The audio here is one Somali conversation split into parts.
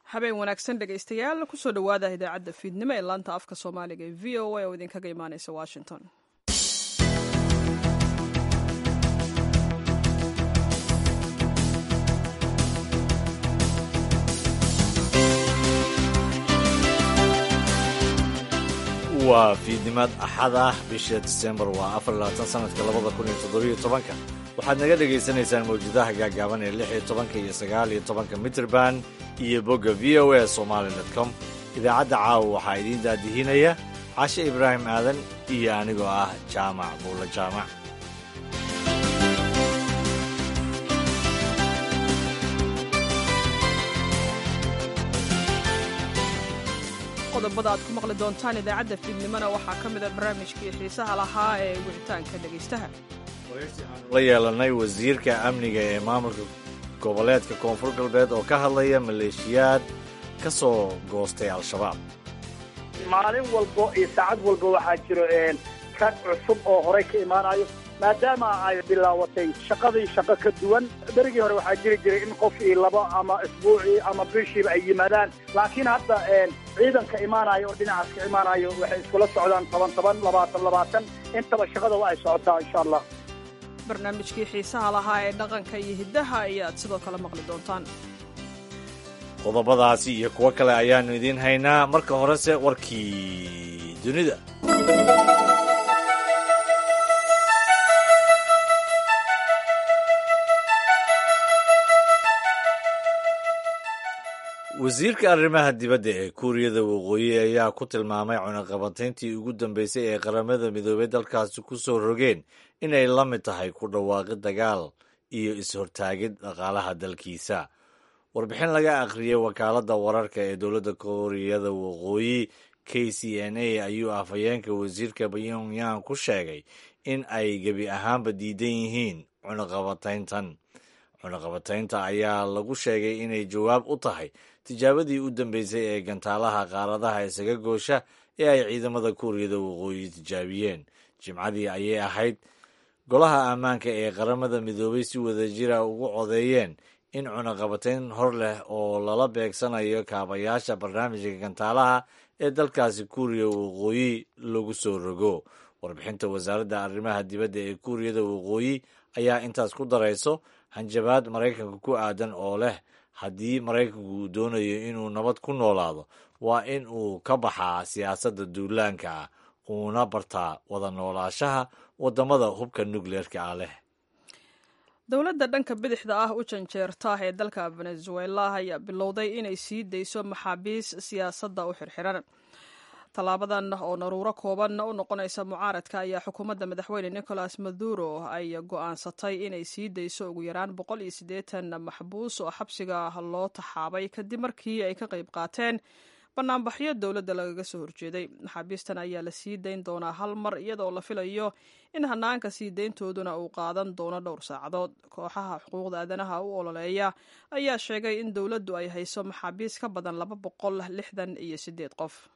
habeen wanaagsan dhegaystayaal kusoo dhowaada idaacadda fiidnimo ee laanta afka soomaaliga ee v o a oo idinkaga imaaneysa washington waa fiidnimaad axad ah bisha disembar waa afar labaatan sanadka labada kun iyo toddobiyo tobanka waxaad naga dhagaysanaysaan mawjadaha gaagaaban ee lix iyo tobanka iyo sagaal iyo tobanka mitrband iyo bogga v o a somaali dot com idaacadda caawa waxaa idiin daadihinaya cashe ibraahim aadan iyo anigoo ah jaamac buulla jaamac qodobada aad ku maqli doontaan idaacadda fiidnimona waxaa ka mida barnaamijkii xiisaha lahaa ee wicitaanka dhegaystaha la yeelanay wasiirka amniga ee maamulka goboleedka koonfur galbeed oo ka hadlaya maleeshiyaad ka soo goostay al-shabaab maalin walbo iyo saacad walba waxaa jiro rag cusub oo horey ka imaanayo maadaama ay bilaawatay shaqadii shaqo ka duwan berigii hore waxaa jiri jiray in qof io labo ama isbuucii ama bishiiba ay yimaadaan laakiin hadda ciidanka imaanayo oo dhinacaas ka imaanayo waxay iskula socdaan toban toban labaatan labaatan intaba shaqada waa ay socotaa insha allah barnaamijkii xiisaha lahaa ee dhaqanka iyo hiddaha ayaad sidoo kale maqli doontaan qodobadaasi iyo kuwo kale ayaannu idiin haynaa marka horese warkii dunida wasiirka arrimaha dibadda ee kuuriyada waqooyi ayaa ku tilmaamay cunaqabatayntii ugu dambeysay ee qaramada midoobey dalkaasi ku soo rogeen inay la mid tahay ku dhawaaqid dagaal iyo is-hortaagid dhaqaalaha dalkiisa warbixin laga akhriyey wakaaladda wararka ee dowladda kuuriyada waqooyi k c n a ayuu afhayeenka wasiirka pyongyang ku sheegay in ay gebi ahaanba diidan yihiin cunaqabatayntan cunaqabataynta ayaa lagu sheegay inay jawaab u tahay tijaabadii u dambeysay ee gantaalaha qaaradaha isaga goosha ee ay ciidamada kuuriyada waqooyi tijaabiyeen jimcadii ayay ahayd golaha ammaanka ee qaramada midoobay si wadajira ugu codeeyeen in cunaqabatayn hor leh oo lala beegsanayo kaabayaasha barnaamijka gantaalaha ee dalkaasi kuuriya waqooyi lagu soo rogo warbixinta wasaaradda arrimaha dibadda ee kuuriyada waqooyi ayaa intaas ku darayso hanjabaad maraykanka ku aadan oo leh haddii maraykanku uu doonayo inuu nabad ku noolaado waa in uu ka baxaa siyaasadda duulaanka ah uuna bartaa wada noolaashaha waddamada hubka nukleerka ah leh dowladda dhanka bidixda ah u janjeerta ee dalka venezuela ayaa bilowday inay sii dayso maxaabiis siyaasadda u xirxiran tallaabadan oo naruuro kooban u noqonaysa mucaaradka ayaa xukuumadda madaxweyne nicolas maduro ay go'aansatay inay sii dayso ugu yaraan boqol iyo siddeetan maxbuus oo xabsiga loo taxaabay kadib markii ay ka qayb qaateen banaanbaxyo dowladda lagaga soo horjeeday maxaabiistan ayaa la sii dayn doonaa hal mar iyadoo la filayo in hanaanka sii dayntooduna uu qaadan doono dhowr saacadood kooxaha xuquuqda aadanaha u ololeeya ayaa sheegay in dowladdu ay hayso maxaabiis ka badan laba boqol lixdan iyo siddeed qof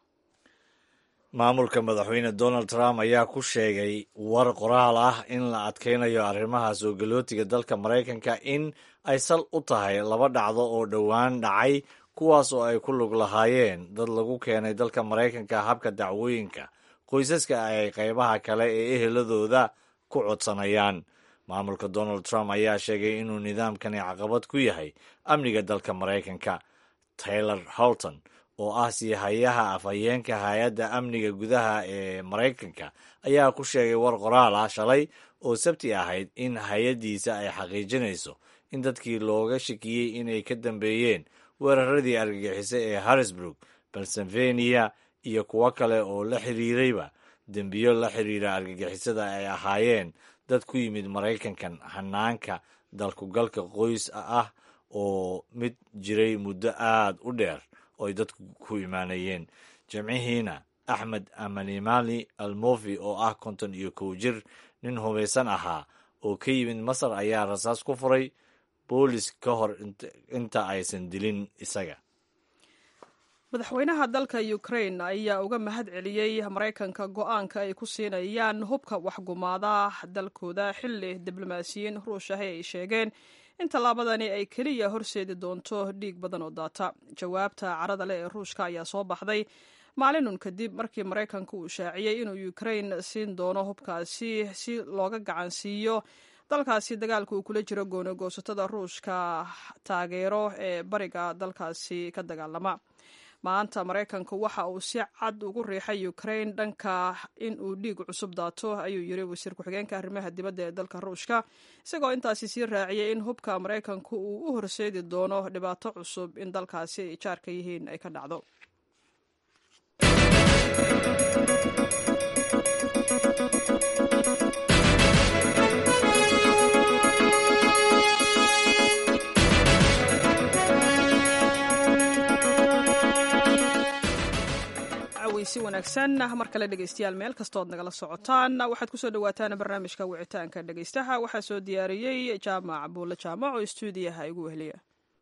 maamulka madaxweyne donald trump ayaa ku sheegay war qoraal ah in la adkaynayo arrimaha soo galootiga dalka maraykanka in ay sal u tahay laba dhacdo oo dhowaan dhacay kuwaas oo ay ku lug lahaayeen dad lagu keenay dalka maraykanka habka dacwooyinka qoysaska ay qaybaha kale ee eheladooda ku codsanayaan maamulka donald trump ayaa sheegay inuu nidaamkani caqabad ku yahay amniga dalka maraykanka taylor holton oo ah siihayaha afhayeenka hay-adda amniga gudaha ee maraykanka ayaa ku sheegay war qoraal ah shalay oo sabti ahayd in hay-addiisa ay xaqiijinayso in dadkii looga shakiyey inay ka dambeeyeen weeraradii argagixisa ee harrisburg pennsylvania iyo kuwo kale oo la xiriirayba dembiyo la xiriira argagixisada ay ahaayeen dad ku yimid maraykankan hanaanka dalkugalka qoys ah oo mid jiray muddo aad u dheer oo ay dadku ku imaanayeen jimcihiina axmed amanimali almofi oo ah konton iyo kow jir nin hubaysan ahaa oo ka yimid masar ayaa rasaas ku furay boolis ka hor inta aysan dilin isaga madaxweynaha dalka ukrain ayaa uga mahad celiyey maraykanka go-aanka ay ku siinayaan hubka waxgumaada dalkooda xilli diblomaasiyiin ruush ahi ay sheegeen in tallaabadani ay keliya horseedi doonto dhiig badan oo daata jawaabta carada leh ee ruushka ayaa soo baxday maalinun kadib markii maraykanku uu shaaciyey inuu ukrain siin doono hubkaasi si looga gacansiiyo dalkaasi dagaalka uu kula jiro goonagoosatada ruushka taageero ee bariga dalkaasi ka dagaalama maanta maraykanku waxa uu si cad ugu riixay ukrain dhanka in uu dhiig cusub daato ayuu yiri wasiir ku-xigeenka arrimaha dibadda ee dalka ruushka isagoo intaasi sii raaciyey in hubka maraykanku uu u horseedi doono dhibaato cusub in dalkaasi ay jaarka yihiin ay ka dhacdo si wanaagsan mar kale dhegeystayaal meel kastood nagala socotaan waxaad kusoo dhawaataan barnaamijka wicitaanka dhegeystaha waxaa soo diyaariyey jaamac buulle jaamac oo stuudiyaha igu weheliya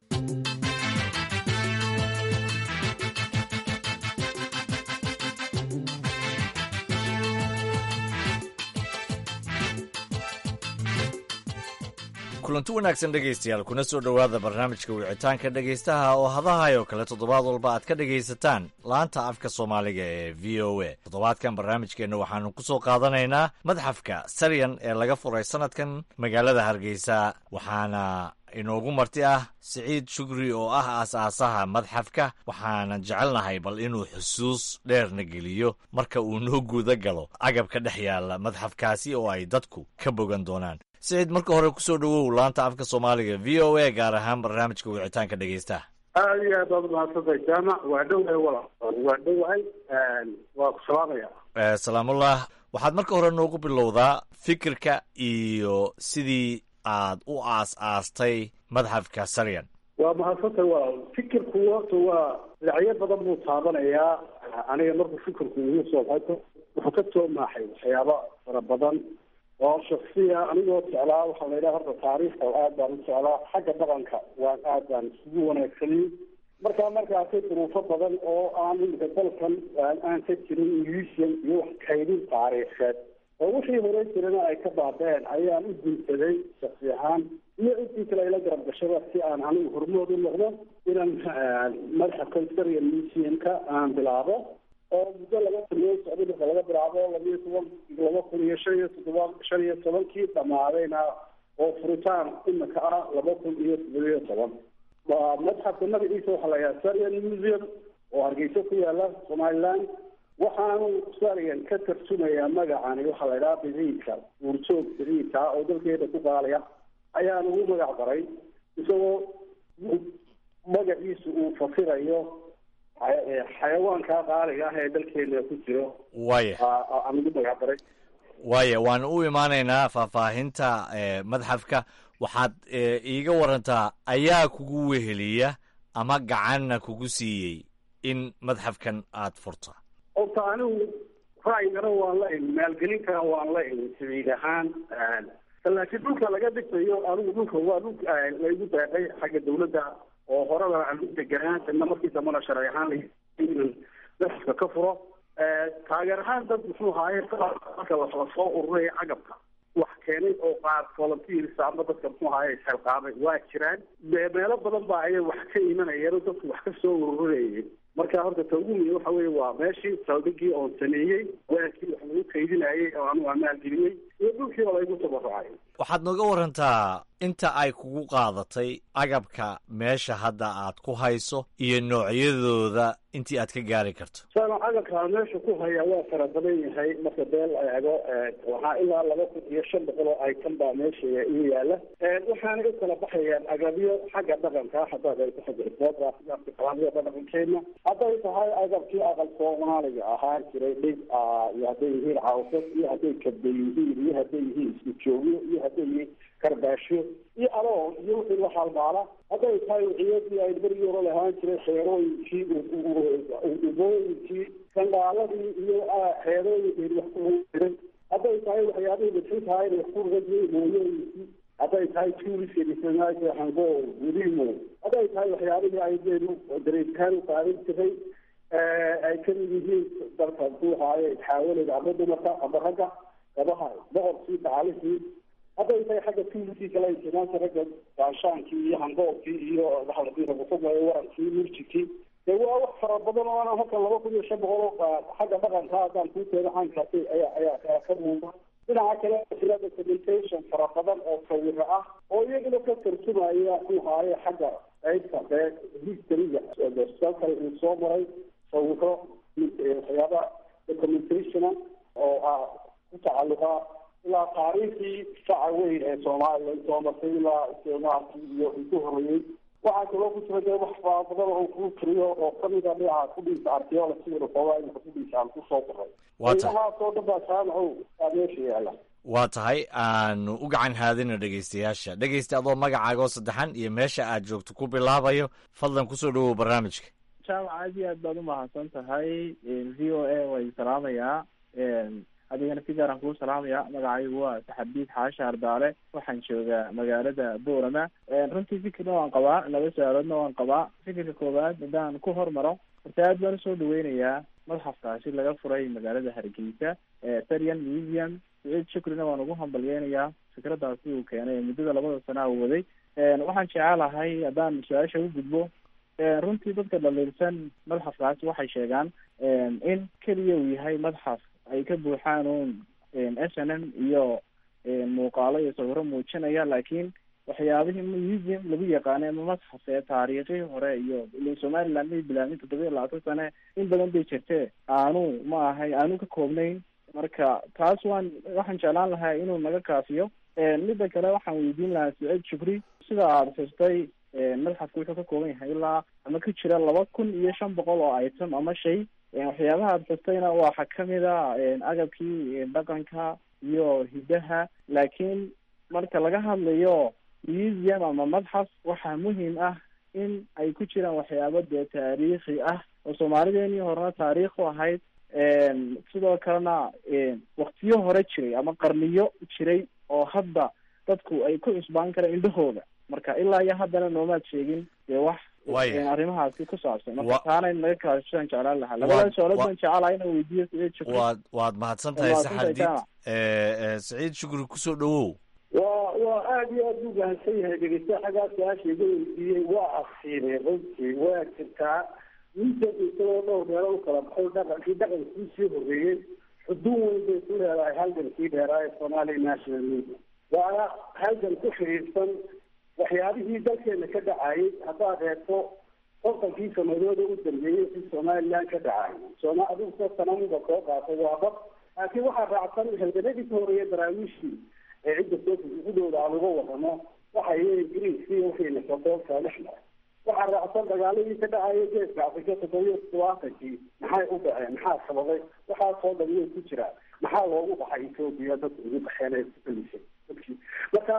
kulanti wanaagsan dhegaystayaal kuna soo dhowaada barnaamijka wicitaanka dhegaystaha oo hadahayo kale toddobaad walba aad ka dhegaysataan laanta afka soomaaliga ee v o a toddobaadkan barnaamijkeenna waxaanu ku soo qaadanaynaa madxafka saryan ee laga furay sanadkan magaalada hargeysa waxaana inoogu marti ah siciid shugri oo ah aas-aasaha madxafka waxaanan jecelnahay bal inuu xusuus dheerna geliyo marka uu noo guuda galo agabka dhex yaalla madxafkaasi oo ay dadku ka bogan doonaan siciid marka hore kusoo dhowow laanta afka soomaaliga v o a gaar ahaan barnaamijka wicitaanka dhegeystaha aada iyo aad baad umahadsantay jaamac waa dhowahay wala waa dhowahay waa ku salaamaya salaamullah waxaad marka hore noogu bilowdaa fikirka iyo sidii aad u aas-aastay madxafka saryan waa mahadsantay walaal fikirku horta waa dhinacyo badan buu taabanayaa aniga markuu fikirku igu soo baxay wuxuu ka soo maaxay waxyaaba fara badan oo shaksiya anigoo jeclaa waxaa la yidhaha horta taariikhda aad baan u jeclaa xagga dhaqanka waan aad baan isugu wanaagsanay markaa marka arkay duruufo badan oo aan imika dalkan aan ka jirin museum iyo wax kaydin taariikheed oo wixii hore jirana ay ka baabeen ayaan u gunsaday shaksi ahaan iyo intii kale ila garab gashada si aan anigu hormood u noqdo inaan madxafkan sarya museumka aan bilaabo oo muddo laga taliyo socday marka laga bilaabo labiyo toban laba kun iyo shan iyo toddoba shan iyo tobankii dhamaadayna oo furitaan imika ah laba kun iyo toddobiyo toban madxafka magaciisa waxaa la yahaa saryan museum oo hargeysa ku yaala somaliland waxaanu saryan ka tarjumayaa magacani waxaa la idhaha biriidka uurjoog biriidka ah oo dalkeeda ku qaalaya ayaan ugu magac daray isagoo magaciisu uu fasirayo xayawaanka qaaliga ah ee dalkeena ku jiro waya aan ugu magac daray waaya waan u imaanaynaa faahfaahinta madxafka waxaad iiga warantaa ayaa kugu weheliya ama gacanna kugu siiyey in madxafkan aad furta horta anigu ra'yigana waan la imi maalgelinkana waan la imi sabiil ahaan laakiin dhulka laga dhigtayo anigu dhulka waa dhul laygu daaqay xagga dawladda oo horada aan u deganaa ina markii dambana sharci ahaan madxafka ka furo taageer ahaan dad muxuu haaye marka lasoo ururaya cagabka wax keenay oo qaar volunteers ama dadka muxuu haaye isxilqaamay waa jiraan meelo badan baa ayay wax ka imanayeen oo dadku wax ka soo ururayeen marka horta ta ugu muhiim waxa weeye waa meeshii saldhigii oon sameeyey waakii wax lagu kaydinayay oo anigu aan maalgeliyey iyo dhulkii oo laygu tabarucay waxaad nooga warantaa inta ay kugu qaadatay agabka meesha hadda aad ku hayso iyo noocyadooda intii aad ka gaari karto sana agabka meesha ku haya waa fara badan yahay marka beel la eego waxaa ilaa laba kun iyo shan boqol oo item baa meesha igu yaala waxaana u kala baxayaan agabyo xagga dhaqanka haddaad ay ku xagga iboodaqalaamyada dhaqankeena hadday tahay agabkii aqal soomaaliga ahaan jiray dhig iyo hadday yihiin cawsad iyo hadday kabda yihiin iyo hadday yihiin isku joogyo iyo hadday yihiin karbaashyo iyo aloon iyo wixii la halmaala hadday tahay wiciyadii ay berigii hore lahaan jiray xeerooyinkii ubooyinkii sandaaladii iyo xeerooyinkii wax ku jiray hadday tahay waxyaabihii bidxintahay wax ku rajay mooyooyinkii hadday tahay tuuriska dhisanaasha hango gudimo hadday tahay waxyaabihii ay deenu dareekaan u qaadan jiray ay kamid yihiin dalka muxuu haaye xaawaleda ama dumarka ama ragga gabaha boqorkii tacaalihii hadday tahay xagga tuulikii kale intimaanta ragga gaashaankii iyo hangoobkii iyo waxalakusameeyo warankii murjikii dee waa wax fara badan oo ana halkan laba kun iyo shan boqol oo xagga dhaqanka haddaan kuu keeno caynkaasi ayaa ayaa ayaa ka muuqda dhinaca kale jira documentation fara badan oo sawiro ah oo iyaguna ka tarjumaya kuhaaye xagga qaybta dee historyga kale uu soo maray sawiro waxyaaba documentationa oo ah ku tacalluqa ilaa taariikhdii saca weyn ee soomaaliya soo martay ilaa isticmaalkii iyo intu horeeyey waxaa kaloo ku jira dee wax fara badan oo kuu tiriyo oo kamida dhinaca kudhiisa archaeology xoogaa imika kudhiisa aan kusoo qoray inahaasoo dhan baa jaamacow aa meesha yaala waa tahay aanu u gacan haadina dhegaystayaasha dhegaysta adoo magacaaga oo saddexan iyo meesha aad joogto ku bilaabayo fadlan kusoo dhawow barnaamijka jaamac aad iyo aad baad umahadsan tahay v o a way salaamayaa adigana si gaaraan kuu salaamaya magacaygu waa saxabiid xaasha ardaale waxaan joogaa magaalada boorama runtii fikirna waan qabaa laba su-aaloodna waan qabaa fikirka koowaad haddaan ku hormaro horta aad baan usoo dhaweynayaa madxafkaasi laga furay magaalada hargeysa tarian museum saciid shukrina waan ugu hambalyeynayaa fikradaasi uu keenay ee muddada labada sana uu waday waxaan jecelahay haddaan su-aasha u gudbo runtii dadka dhaliilsan madxafkaasi waxay sheegaan in keliya uu yahay madxaf ay ka buuxaan un s n m iyo muuqaalo iyo sawiro muujinaya laakiin waxyaabihii museum lagu yaqaanay ama madxaf ee taariikhii hore iyo ila somaliland may bilaabin toddoba iyo labaatan sane in badan bay jirtee aanu ma ahay aanu ka koobnayn marka taas waan waxaan jeclaan lahaa inuu naga kaafiyo midda kale waxaan weydiin lahaa saciid shukri sida aada xustay madxafku wuxuu ka kooban yahay ilaa ama ka jira laba kun iyo shan boqol oo item ama shay waxyaabaha aada xustayna waxaa kamid a agabkii dhaqanka iyo hidaha laakiin marka laga hadlayo museum ama madxaf waxaa muhiim ah in ay ku jiraan waxyaabo dee taariikhi ah oo soomaalideenii horena taariikh u ahayd sidoo kalena waktiyo hore jiray ama qarniyo jiray oo hadda dadku ay ku cusbaan karaan indhahooda marka ilaa iyo haddana noomaad sheegin dee wax arrimahaasi ku saabsan marka taana naga kaashaan jeclaan lahaa labada su-aalood baan jecelaha inaan weydiiyo saciid shukri waad waad mahadsan tahay saxadiid saciid shukri kusoo dhawow waa waa aada iyo aada u mahadsan yahay dhegeysta xaggaa su-aasha iga weydiiyey waa asiibay runtii waa jirtaa miisan isagoo dhowr meelo u kala baxo dhaqankii dhaqankii sii horreeyey xuduun weyn bay ku leedahay halgankii dheeraa ee somalia national media waana halgan ku xiriirsan waxyaabihii dalkeena ka dhacayay haddaad reebto kontonkii sanadooda u dambeeyey si somaliland ka dhacay sooma adigusoo sanamuda soo qaatay waa dad laakiin waxaa raacsan halganadii ka horeeya daraawiishii ee cidda soogudooda aan uga wadano waxay ingiriiskii waxayna sodoolka lixda waxaa raacsan dagaaladii ka dhacaya geeska afrika toddobiyo todobaatankii maxay u dhaceen maxaa sababay waxaasoo dhan way ku jiraan maxaa loogu baxay ethoopia dadka ugu baxeen ee kugelisay dadkii marka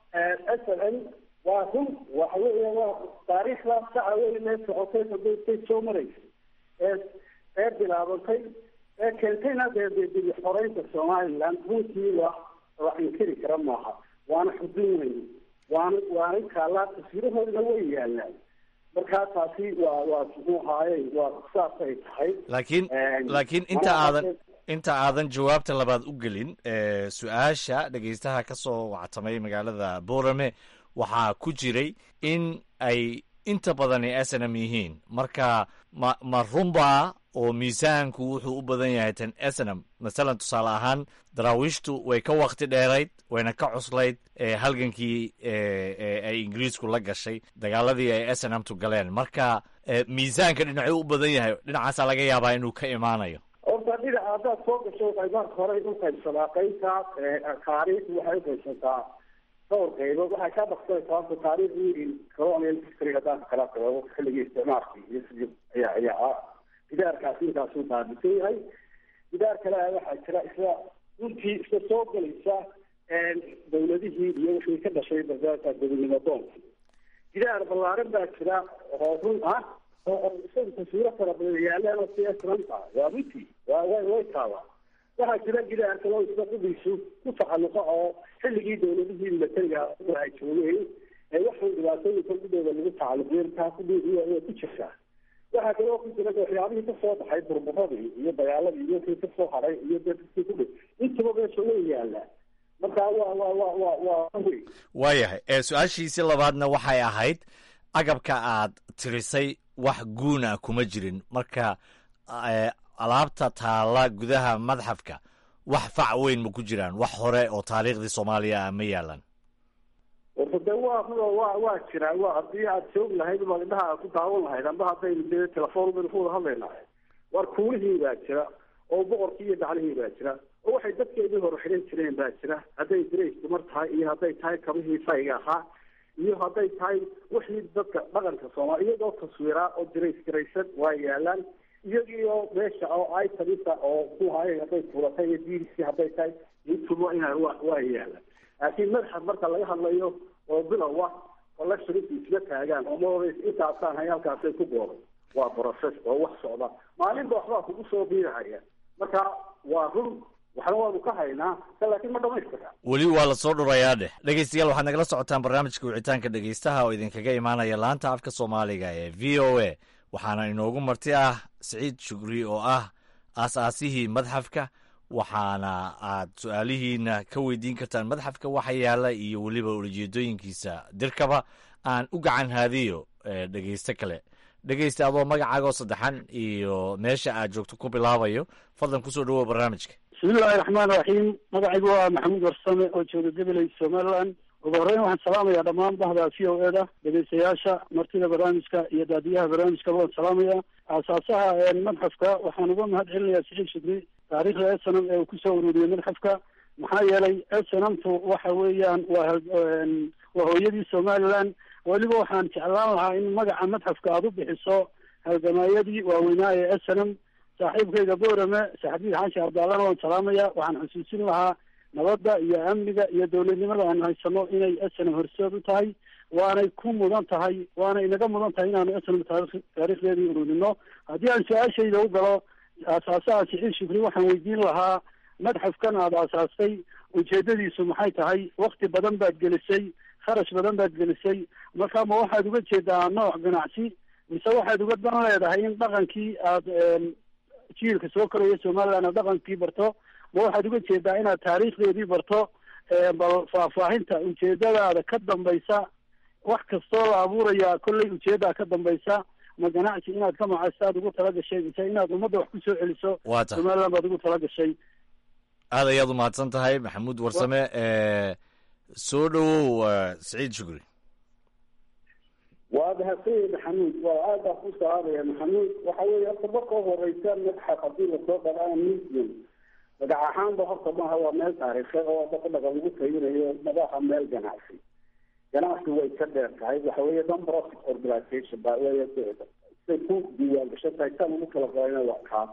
s l n waa run waxa weya waa taariikhdaas saca weyn ee socotay sodontay soo maraysay ee ee bilaabantay ee keentayna dee dee xoreynta somaliland runtii la la inkiri kara maaha waana xuduun weyn waana waana kaalaa taswirahoodna way yaalaan markaa taasi waa waa muxuu ahaaye waa saasay tahay laakiin laakiin inta aadan inta aadan jawaabta labaad u gelin su-aasha dhegeystaha ka soo wactamay magaalada boorame waxaa ku jiray in ay inta badani s n m yihiin marka ma ma runbaa oo miisaanku wuxuu u badan yahay tan s n m masalan tusaale ahaan daraawiishtu way ka wakti dheerayd wayna ka cuslayd halgankii ay ingiriisku la gashay dagaaladii ay s n m tu galeen marka miisaanka dhinacuu u badan yahay dhinacaasaa laga yaabaa inuu ka imaanayo horta dhinaca haddaad soo gasho waxay marka hore u qaybsadaa qaybta taariikhdu waxay uqaybsataa dhowr qaybood waxay ka baksanaysaa horta taariikhdii colonial history haddaan kala qabo xilligii isticmaalkii iyo sidii ayaa ayaa gidaarkaasi inkaasuu baabisan yahay gidaar kale waxaa jira isla runtii isla soo galaysa dawladihii iyo wixii ka dhashay barbaarka gobonimo doonka gidaar ballaaran baa jira oo run ah oo isaga taswiiro fara badan yaalaan oo si esranta waa runtii waa way way taabaa waxaa jira gidaar kale oo isla qudiisu ku tacalluqa oo xilligii dawladihii militariga ay joogeen ee waxaan dhibaatooyinka gudooda lagu tacalluqiyay taa kudhiidiy way ku jirtaa waxaa kaloo ku jira waxyaabihii kasoo baxay burburadii iyo dagaaladii iyo kii kasoo haray iyo dadkii ku dhi intaba meesha way yaalaa marka waa waa waa waa waa wey waayahay ee su-aashiisii labaadna waxay ahayd agabka aad tirisay wax guuna kuma jirin marka ee, alaabta taala gudaha madxafka wax fac weyn ma ku jiraan wax hore oo taariikhdii soomaaliya ah ma yaalan warta de waa waa waa jiraa waa haddii aad joog lahayd baad indhaha aad ku daawan lahayd amba haddaynu dee telefoon baynu ku wada hadlaynaa war kuulihii baa jira oo boqorkii iyo daclihii baa jira oo waxay dadkeedii hore xidhan jireen baa jira hadday dirays dumar tahay iyo hadday tahay kabihii fayga ahaa iyo hadday tahay wixii dadka dhaqanka soomaali iyagoo taswiraa oo dirays garaysan waa yaalaan iyagiyo meesha oo itamisa oo kuhay hadday tuulatay iyo diirisii hadday tahay intuba ina waa waa yaalaan laakiin madaxa marka laga hadlayo oo bilowa collectionisku isla taagaan oo maodays intaasaan hay halkaasay ku gooday waa process oo wax socda maalinba waxbaa kugu soo biirahaya marka waa run waxna waanu ka haynaa ka laakiin ma dhamaystira weli waa la soo dhurayaa dheh dhegeystayaal waxaad nagala socotaan barnaamijka wicitaanka dhegeystaha oo idinkaga imaanaya laanta afka soomaaliga ee v o a waxaana inoogu marti ah siciid shugri oo ah aas-aasihii madxafka waxaana aad su-aalihiina ka weydiin kartaan madxafka waxa yaala iyo weliba ujeedooyinkiisa dirkaba aan u gacan haadiyo ee, dhegeysto kale dhegeysta adoo magacaagoo saddexan iyo meesha aad joogto ku bilaabayo fadlan kusoo dhawow barnaamijka bismillahi raxmaan raxiim magacaygu waa maxamuud warsame oo jooga gabiley somaliland ugu horreyn waxaan salaamayaa dhammaan bahda v o e da dhegeystayaasha martida barnaamijka iyo daadiyaha barnaamijkaba waan salaamaya aasaasaha madxafka waxaan uga mahad celinayaa siciid shukri taariikhda snm ee uu kusoo ururiyey madxafka maxaa yeelay snmtu waxa weeyaan waa hal- waa hooyadii somaliland weliba waxaan jeclaan lahaa in magaca madxafka aada u bixiso halgamaayadii waaweynaa ee snm saaxiibkayga boorame saxabiid xaashi abdaalana waan salaamaya waxaan xusuusin lahaa nabadda iyo amniga iyo dowladnimada aan haysano inay snm horseed u tahay waanay ku mudan tahay waana inaga mudan tahay inaanu snm taarikh taariikhdeedii ururino haddii aan su-aashayda u galo aasaasaha siciid shukri waxaan weydiin lahaa madxafkan aada aasaastay ujeedadiisu maxay tahay wakti badan baad gelisay kharash badan baad gelisay marka ma waxaad uga jeedaa nooc ganacsi mise waxaad uga dan leedahay in dhaqankii aada jiilka soo koraya somaliland aad dhaqankii barto ma waxaad uga jeedaa inaad taariikhdeedii barto bal faahfaahinta ujeedadaada ka dambaysa wax kastoo la abuuraya kollay ujeedaa ka dambaysa ma ganacsi inaad ka macaysto aad ugu tala gashay mise inaad ummadda wax kusoo celiso waa tahay somaliland baad ugu tala gashay aad ayaad u mahadsan tahay maxamuud warsame ee, soo dhawow eh, siciid shukri waa mahadsanyahay maxamuud waa aad baa ku salaamaya maxamuud waxa weeye horta marka u horeysa madxaf haddii lasoo dhalaa museum magac ahaanba horta maaha waa meel taariikheed oo dadka dhaqan lagu tayinayo madaxa meel ganacsi ganacsi way ka dheer tahay waxa weeye non profit organization baa weeye say ku diiwaan gashan tahay saan ugu kala qorayna waa kaa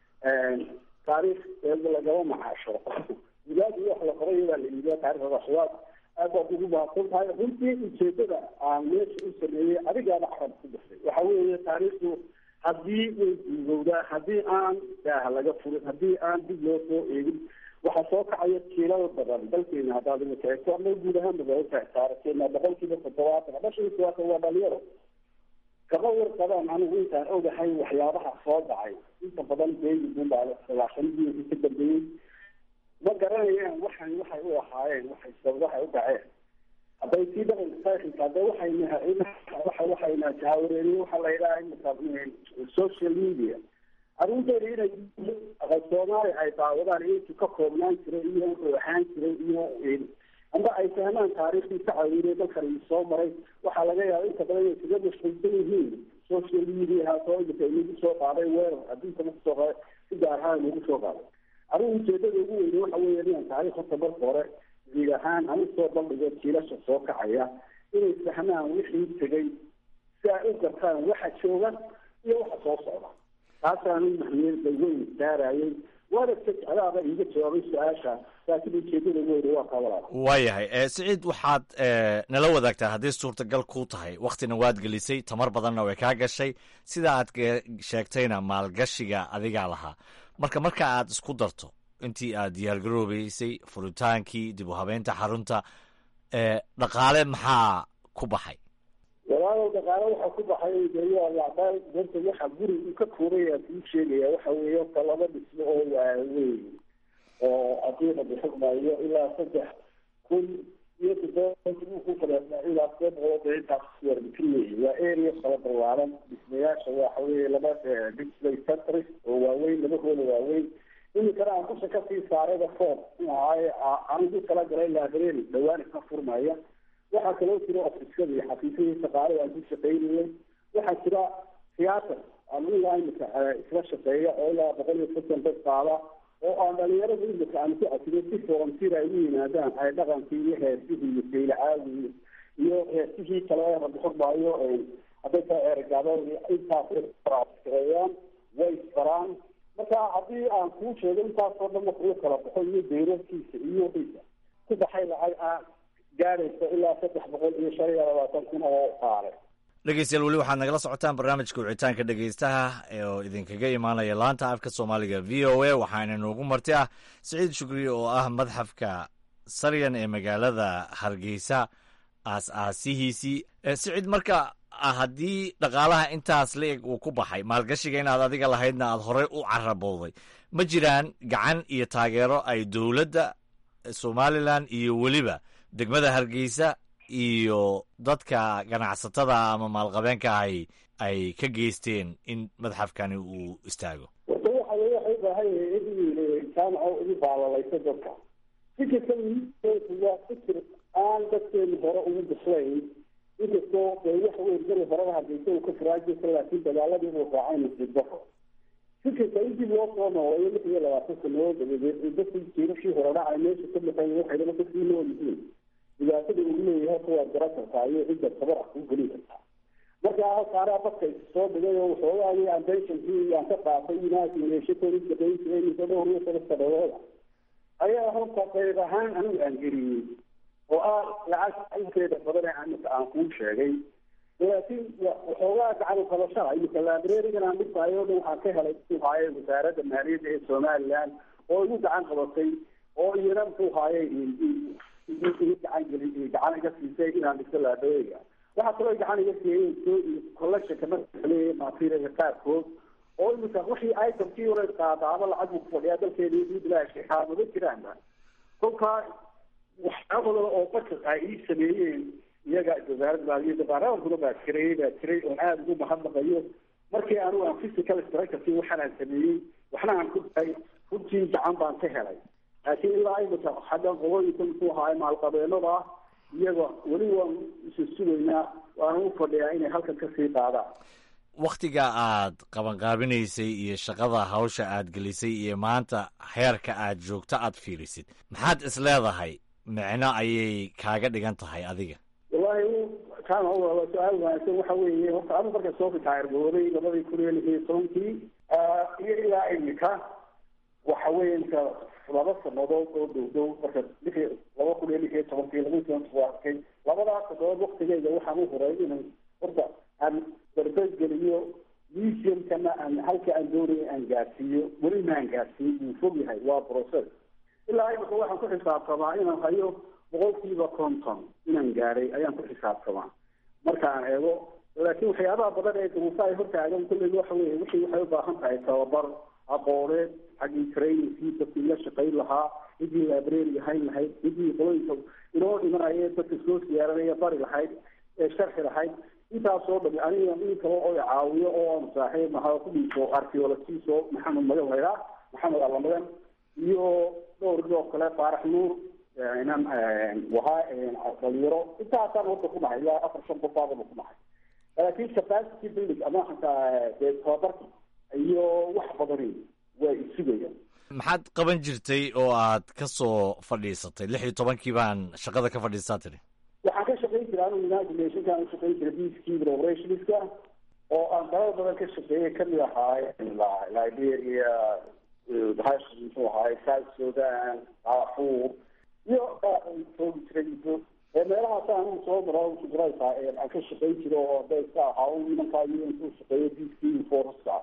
taariikh lagama macaasho wilaadi wax la qoray baa la iibiya taarikhda waxyaab aad baad ugu mahadsan tahay runtii ujeedada aan meesha u sameeyey adigaana carab ku dhasay waxa weeye taariikhdu haddii way duugowdaa haddii aan daaha laga furin haddii aan dib loo soo eegin waxaa soo kacaya jiilal badan dalkeena haddaad imika eegto ama guud ahaan magaalada taarikhkeena boqolkiiba toddobaatan ama shan iyo todobaatan waa dhalinyaro kama warqabaan anigu intaan ogahay waxyaabaha soo dhacay inta badan beegi bunbaa sagaashanadii ka dambeeyey ma garanayaan waxay waxay u ahaayeen waxay waxay u dhaceen hadday sii dhaqanka taarikhka hadda waxayna waxa waxayna jaawareeriye waxaa la yidhaha social media arrinteeda inay aqal soomaali ay daawadaan intu ka koobnaan jiray iyo wuxuu ahaan jiray iyo amba ay fahmaan taariikhdii ka caawinay dalkan ii soo maray waxaa laga yaaba inta badan inay kaga mashquulsan yihiin social media soo imika inagu soo qaaday weerar adduunka nagu soo qaaday si gaar ahaan nagu soo qaaday arrin ujeedada ugu weyne waxa weeye inaan taariikh horta marka hore guud ahaan aan usoo bandhigo jiilasha soo kacaya inay fahmaan wixii tegay si ay u gartaan waxa jooga iyo waxa soo socda taasaan mahmiyada weyn saarayay waana ka jeclaaba iiga jawaabay su-aasha laakiin ujeedada ugu weyne waa kabalaa waayahay ee, siciid waxaad ee, nala wadaagtaa hadday suurtagal kuu tahay waktina waad gelisay tamar badanna way kaa gashay sida aad ge- sheegtayna maalgashiga adigaa lahaa marka marka aad isku darto intii aad diyaargaroobeysay furitaankii dib u habeynta xarunta ee, dhaqaale maxaa ku baxay walaalow dhaqaale waxaa ku baxay dee lacdaal danta waxa guri uu ka koobay aan kuu sheegaya waxa weeye horta laba dhismo oo waaweyn oo haddii la bixinayo ilaa saddex kun iyo toddoba kale ilaa sideed boqol oo intaas warbixin weeye waa area kala ballaaran dhismayaasha waxa weeye laba display centers oo waaweyn laba hoola waaweyn iminkana aan dusha kasii saarayba foom ahaay anigu kala galay library dhawaan isma furmaya waxaa kaloo jira ofisyada iyo xafiisyadii shaqaalada aan ku shaqaynayay waxaa jira theater aan ilaa imika isla shaqeeya oo ilaa boqol iyo soddon dad qaada oo aan dhalinyarada imika aan ku casiyo si volunteer ay u yimaadaan ay dhaqankii iyo heesihii iyo saylacaagii iyo heesihii kale ee rabuxurmaayo hadday tahay ergaabada intaas shaqeeyaan way isbaraan marka haddii aan kuu sheego intaasoo dhan wuxuu kala baxo iyo deyrarkiisa iyo wixiisa ku baxay lacag aan gaadhaysa ilaa saddex boqol iyo shan iyo labaatan kun oo qaale dhegeystayaal weli waxaad nagala socotaan barnaamijka wicitaanka dhegeystaha oo idinkaga imaanaya laanta afka soomaaliga v o a waxaana noogu marti ah siciid shukri oo ah madxafka saryan ee magaalada hargeysa aas-aasihiisii siciid marka haddii dhaqaalaha intaas la-eg uu ku baxay maalgashiga inaad adiga lahaydna aada horey u carabowday ma jiraan gacan iyo taageero ay dowladda somalilan iyo weliba degmada hargeysa iyo dadka ganacsatada ama maalqabeenka ahi ay ka geysteen in madxafkani uu istaago horta waxa weye waxay ubaahan yahay in jaamaco ugu baalalayso dadka fikirka waa fikir aan dadkeenu hore ugu bislayn inkastoo dee waxa weye beri horeba hargeysa uu ka faraajirka laakiin dagaaladii uu raacay nasiib daro fikirka in dib loo soo nooleeyo lix iyo labaatan sanadood dabadeed dadkii jiirashii hore dhacay meesha ka baxay waxaydaba dadkii nool yihiin dhibaatada uu leeyahay horta waad garan kartaa iyo cidda tabar ah kuu gelin kartaa marka halkaanaa dadka soo dhigay oo waxoogaagii aan pensionkii aan ka qaatay inaasi meeshakooda shaqayn jiray muddo dhowr iyo toban sanadooda ayaa horta qayb ahaan anigu aan geliyey oo ah lacag inteeda badan ee imika aan kuu sheegay laakiin waxoogaa gacan qabashada imika librarigan aan dhigtayo o dhan waxaan ka helay muxuu haaye wasaaradda maaliyadda ee somaliland oo igu gacan qabatay oo iyana muxuu haaye gacan geli gacan iga siisay inaan dhigto librariga waxaa kaloo gacan iga siiyey collectionka markaleeyahay materialka qaarkood oo imika wixii itemkii hore qaadaaba lacag buu kufadhiyaa dalkeeda idlaashi xaamado jiraanba kolkaa waxyaabada oo dadka ay ii sameeyeen iyaga wasaaradda maaliyadda baarlamankuna baa jiray baa jiray oon aada ugu mahadnaqayo markii anigu aan physical structureki waxaan aan sameeyey waxna aan ku daray runtii gacan baan ka helay laakiin ilaa imika xagga qolooyinka muxuu ahaay maalqabeenada ah iyaga weli waan isu sugaynaa waana u fadhiyaa inay halkan kasii qaadaan wakhtiga aad qabanqaabinaysay iyo shaqada hawsha aad gelisay iyo maanta heerka aad joogto aad fiirisid maxaad is leedahay micno ayay kaaga dhigan tahay adiga wallahi kaana waa su-aal wanaagsan waxa weeye horta anu marka soo ritaayarbooday labadii kun iyo lix iyo tobankii iyo ilaa imika waxa weeye inka laba sanadood oo dhow dhow marka lix laba kun iyo lix iyo tobankii laba toban arkay labadaas sanadood waktigeyga waxaan u huray inan horta aan barbegeliyo museumkana aan halka aan doonaya aan gaarsiiyo weli maan gaarsiiyo wuu fog yahay waa process ilaa imika waxaan ku xisaabtamaa inaan hayo boqolkiiba konton inaan gaadhay ayaan ku xisaabtamaa markaan eego laakiin waxyaabaha badan ee duruufa ay hortaagan kulley waxa weye wixii waxay ubaahan tahay tababar aqooneed xaggii trainingkii dadkii la shaqayn lahaa ciddii library hayn lahayd ciddii qolooyinka inoo dhimanaya dadka soo siyaaranaya bari lahayd ee sharxi lahayd intaasoo dhami aniga in kale oo caawiyo oo aan saaxiib naha ku dhiiso archaeologiso maxamed magan laydhaa maxamed allamagan iyo dhowr oo kale faarax nuur inan wahaa dhalinyaro intaasaan horta ku nahay ilaa afar shan qof baadaba ku nahay laakiin capacity building ama xataa dee tababarki iyo wax badani waa isugayaan maxaad qaban jirtay oo aad ka soo fadhiisatay lix iyo tobankii baan shaqada ka fadhiistaa tiri waxaan ka shaqayn jiray anu united nationkaan u shaqayn jiray peacekeeping operationska oo aan dalal badan ka shaqeeyay kamid ahaay liberia hash muxuu ahaay south sudan darfur iyo joogi jiray muddo ee meelahaas anigu soo maro shaqraysaa aan ka shaqayn jiro oo hadday iska ahaa u nimankaa iyo intuu shaqeeyo peacekeeping forceska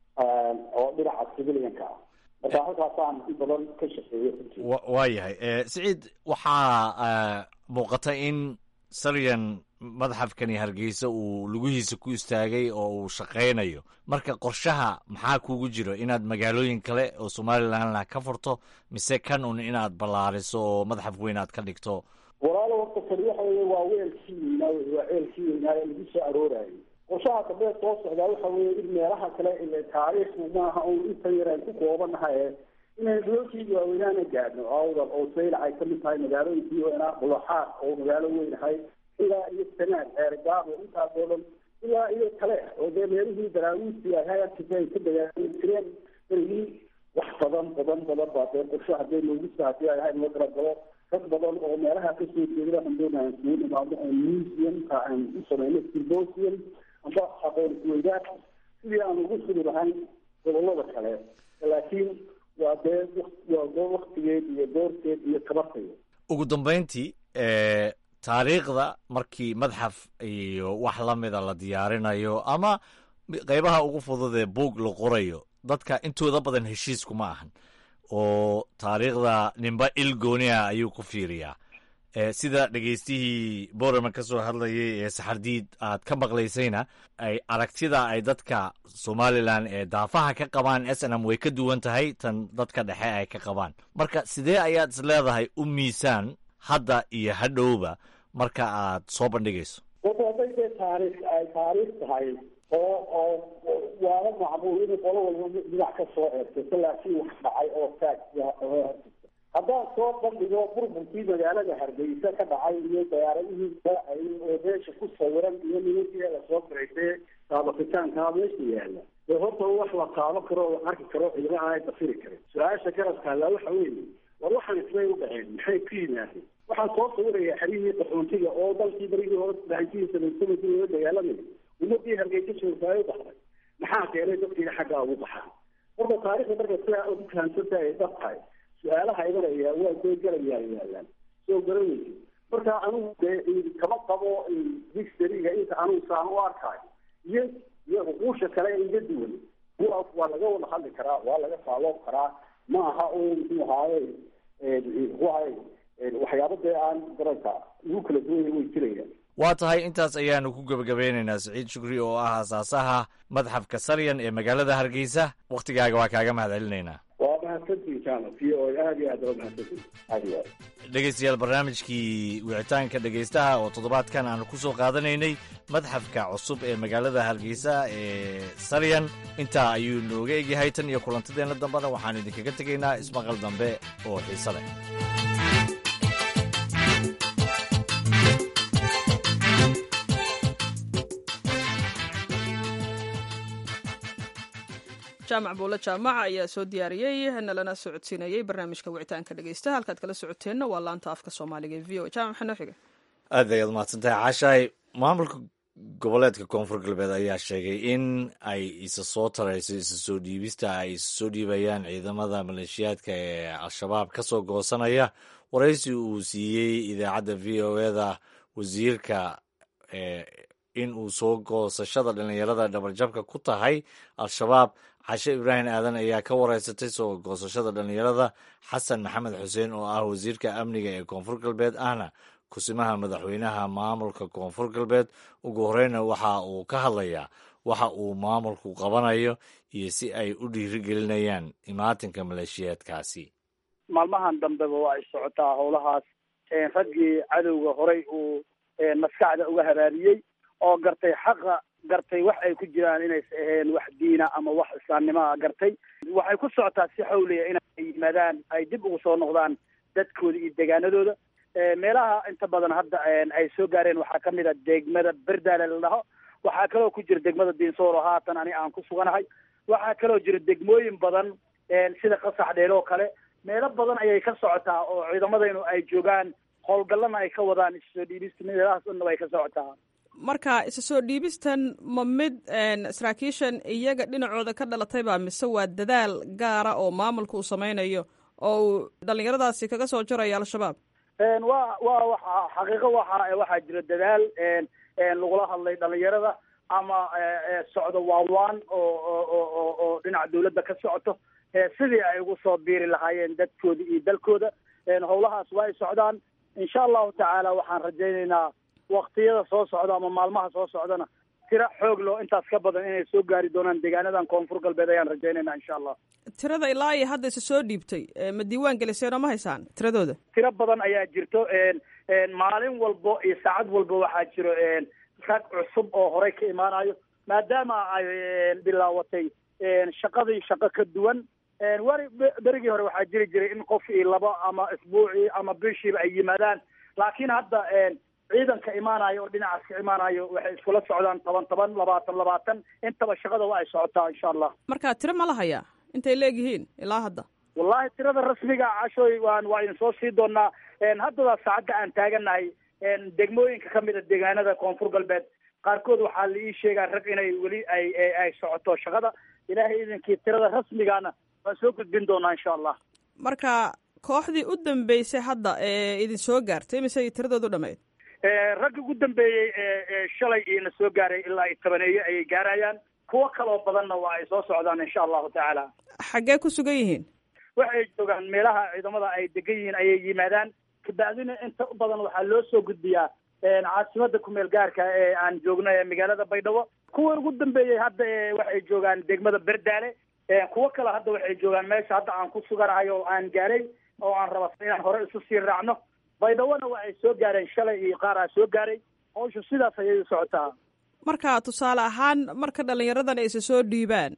oo dhinaca civilianka ah marka halkaasaan in badan ka shaqeeyo waa yahay siciid waxaa muuqata in saryan madxafkani hargeysa uu lugihiisa ku istaagay oo uu shaqaynayo marka qorshaha maxaa kugu jiro inaad magaalooyin kale oo somalilandna ka furto mise kan un inaad ballaariso oo madxaf weyn aad ka dhigto walaalo horta kani waxa weye waa weelkii weynaa wey waa ceelkii weynaa ee lagu soo aroorayay qorshaha dambe soo socdaa waxa weeye in meelaha kale ile taariikhku maaha un inta yaraan ku koobanahay inaynu duloonkii waaweynaana gaadhno awdal oo saylac ay kamid tahay magaalooyinkii weynaa bulaxaad oo magaalo weynahay ilaa iyo sanaad ceergaabo intaas oo dhan ilaa iyo kale oo dee meelihii daraawiistii ay hayarkisa ay ka dagaalami jireen berigii wax badan badan badan baa dee qorsho hadee noogisa hadii ay ahayd loo talagalo dad badan oo meelaha kasoo jeeda waxaan doonaa kugu nimaado oo museumka aan u sameyno symposium amba aqoon isweydaar sidii aan ugu fudi lahayn gobolada kale laakiin waa dee waa dee waktigeed iyo doorteed iyo tabarteed ugu dambeyntii taariikhda markii madxaf iyo wax la mida la diyaarinayo ama qeybaha ugu fudud ee buug la qorayo dadka intooda badan heshiiskuma ahan oo taariikhda ninba il gooniah ayuu ku fiiriyaa sida dhegeystihii borama ka soo hadlayay ee saxardiid aad ka maqlaysayna ay aragtida ay dadka somalilan ee daafaha ka qabaan s n m way ka duwan tahay tan dadka dhexe ay ka qabaan marka sidee ayaad is leedahay u miisaan hadda iyo hadhowba marka aad soo bandhigayso wata hadday dee taariikh ay taariikh tahay oo oo waala macmuul in qolo walba dhinac ka soo eertaysa laakiin wax dhacay oo taag haddaan soo bandhigo burburkii magaalada hargeysa ka dhacay iyo diyaaradihii daacay oo meesha ku sawiran iyo nimankii lasoo biraysee taabakitaankaa meesha yaala dee horta wax la taabo karo oo arki karo ciidamaha ay dafiri karin su-aasha garabka allaa waxa weeye war waxaan ismay u dhaceen maxay ku yimaadeen waxaan soo sawirayaa xerihii qaxoontiga oo dalkii barigii hore saddexankii sabaysamadii loola dagaalamay ummadii hargeysa joogtaay u baxday maxaa keenay dadkiina xaggaa ugu baxaa horta taarikhda marka sidaa ugu fahamsanta ay dab tahay su-aalaha imanaya waa dee garayaa yaalaan soo garanaysa marka anigu dee kama qabo dictionaryga inta anigu saan u arkaayo iyo iyo uquusha kale iga duwan kuwaas waa laga wada hadli karaa waa laga faaloob karaa ma aha oo muxuu ahaaye muxuu ahaye waxyaaba dee aan garanka ugu kala duwanya way jirayaan waa tahay intaas ayaanu ku gebagabeynaynaa saciid shukri oo ah aasaasaha madxafka saryan ee magaalada hargeysa wakhtigaaga waa kaaga mahad celinaynaa waa mahadsantiin jaamac v o aad iyo aad waa mahadsantiin aad iyo aad dhegeystayaal barnaamijkii wicitaanka dhegeystaha oo toddobaadkan aanu ku soo qaadanaynay madxafka cusub ee magaalada hargeysa ee saryan intaa ayuu nooga egyahay tan iyo kulantadeenna dambena waxaan idinkaga tegaynaa ismaqal dambe oo xiise leh jaamac buulle jaamac ayaa soo diyaariyey nalana socodsiinayey barnaamijka wicitaanka dhegeysta halkaad kala socoteenna waa laanta afka soomaaliga ee v o jaamac maxaa noo xiga aad ayaad mahadsantahay caashaay maamulka goboleedka koonfur galbeed ayaa sheegay in ay isa soo tarayso isa soo dhiibista ay isa soo dhiibayaan ciidamada maleeshiyaadka ee al-shabaab ka soo goosanaya waraysi uu siiyey idaacadda v o eda wasiirka in uu soo goosashada dhalinyarada dhabarjabka ku tahay al-shabaab cashe ibraahim aadan ayaa ka wareysatay soo goosashada dhalinyarada xasan maxamed xuseen oo ah wasiirka amniga ee koonfur galbeed ahna kusimaha madaxweynaha maamulka koonfur galbeed ugu horeyna waxa uu ka hadlayaa waxa uu maamulku qabanayo iyo si ay u dhiirigelinayaan imaatinka maleeshiyaadkaasi maalmahan dambeba waa ay socotaa howlahaas raggii cadowga horey uu maskaxda uga haraariyey oo gartay xaqa gartay wax ay ku jiraan inays aheen wax diina ama wax islaamnimoa gartay waxay ku socotaa si xawliya inay yimaadaan ay dib ugu soo noqdaan dadkooda iyo deegaanadooda meelaha inta badan hadda ay soo gaareen waxaa kamid a degmada berdaale la dhaho waxaa kaloo ku jira degmada diinsoor oo haatan ani aan ku suganahay waxaa kaloo jira degmooyin badan sida qasax dheer oo kale meelo badan ayay ka socotaa oo ciidamadaynu ay joogaan howlgallana ay ka wadaan issoo dhiibista meelahaas dhanna way ka socotaa marka isa soo dhiibistan ma mid saraakiishan iyaga dhinacooda ka dhalatay baa mise waa dadaal gaara oo maamulka uu sameynayo oo uu dhalinyaradaasi kaga soo jarayo al-shabaab wa wa waxa xaqiiqo waxa waxaa jira dadaal lagula hadlay dhalinyarada ama socdo waawaan oo oo oo dhinaca dawladda ka socoto sidii ay ugu soo biiri lahaayeen dadkooda iyo dalkooda howlahaas waa ay socdaan insha allahu tacaala waxaan rajaynaynaa waktiyada soo socda ama maalmaha soo socdana tiro xoog loo intaas ka badan inay soo gaari doonaan deegaanadan koonfur galbeed ayaan rajaynayna insha allah tirada ilaa iyo hadda isa soo dhiibtay ma diiwaan geliseen oo ma haysaan tiradooda tiro badan ayaa jirto maalin walbo iyo saacad walba waxaa jiro rag cusub oo horey ka imaanayo maadaama ay bilaawatay shaqadii shaqo ka duwan wari berigii hore waxaa jiri jiray in qof iyo laba ama isbuucii ama bishiiba ay yimaadaan laakiin hadda ciidanka imaanayo oo dhinacaas ka imaanayo waxay iskula socdaan toban toban labaatan labaatan intaba shaqada waa ay socotaa insha allah marka tiro ma la hayaa intay leegyihiin ilaa hadda wallahi tirada rasmiga cashoy waan waa idin soo sii doonaa haddada saacadda aan taaganahay degmooyinka kamid a deegaanada koonfur galbeed qaarkood waxaa la ii sheegaa rag inay weli ay ay socoto shaqada ilaahay idinkii tirada rasmigaana waan soo gudbin doonaa insha allah marka kooxdii u dambeysay hadda ee idin soo gaartay mise tiradoodu dhamayd ragga ugu dambeeyey ee shalay iina soo gaaray ilaa iyo tobaneeye ayay gaarayaan kuwo kaloo badanna waa ay soo socdaan insha allahu tacaala xaggee ku sugan yihiin waxay joogaan meelaha ciidamada ay degan yihiin ayay yimaadaan kabacdina inta u badan waxaa loo soo gudbiyaa caasimada kumeel gaarka ee aan joogno ee magaalada baydhabo kuwa ugu dambeeyey hadda waxay joogaan degmada berdaale kuwo kale hadda waxay joogaan meesha hadda aan ku suganahay oo aan gaaray oo aan raba inaan hore isu sii raacno baydhabona waa ay soo gaareen shalay iyo qaar aa soo gaaray hawsha sidaas ayay u socotaa marka tusaale ahaan marka dhalinyaradan ay isa soo dhiibaan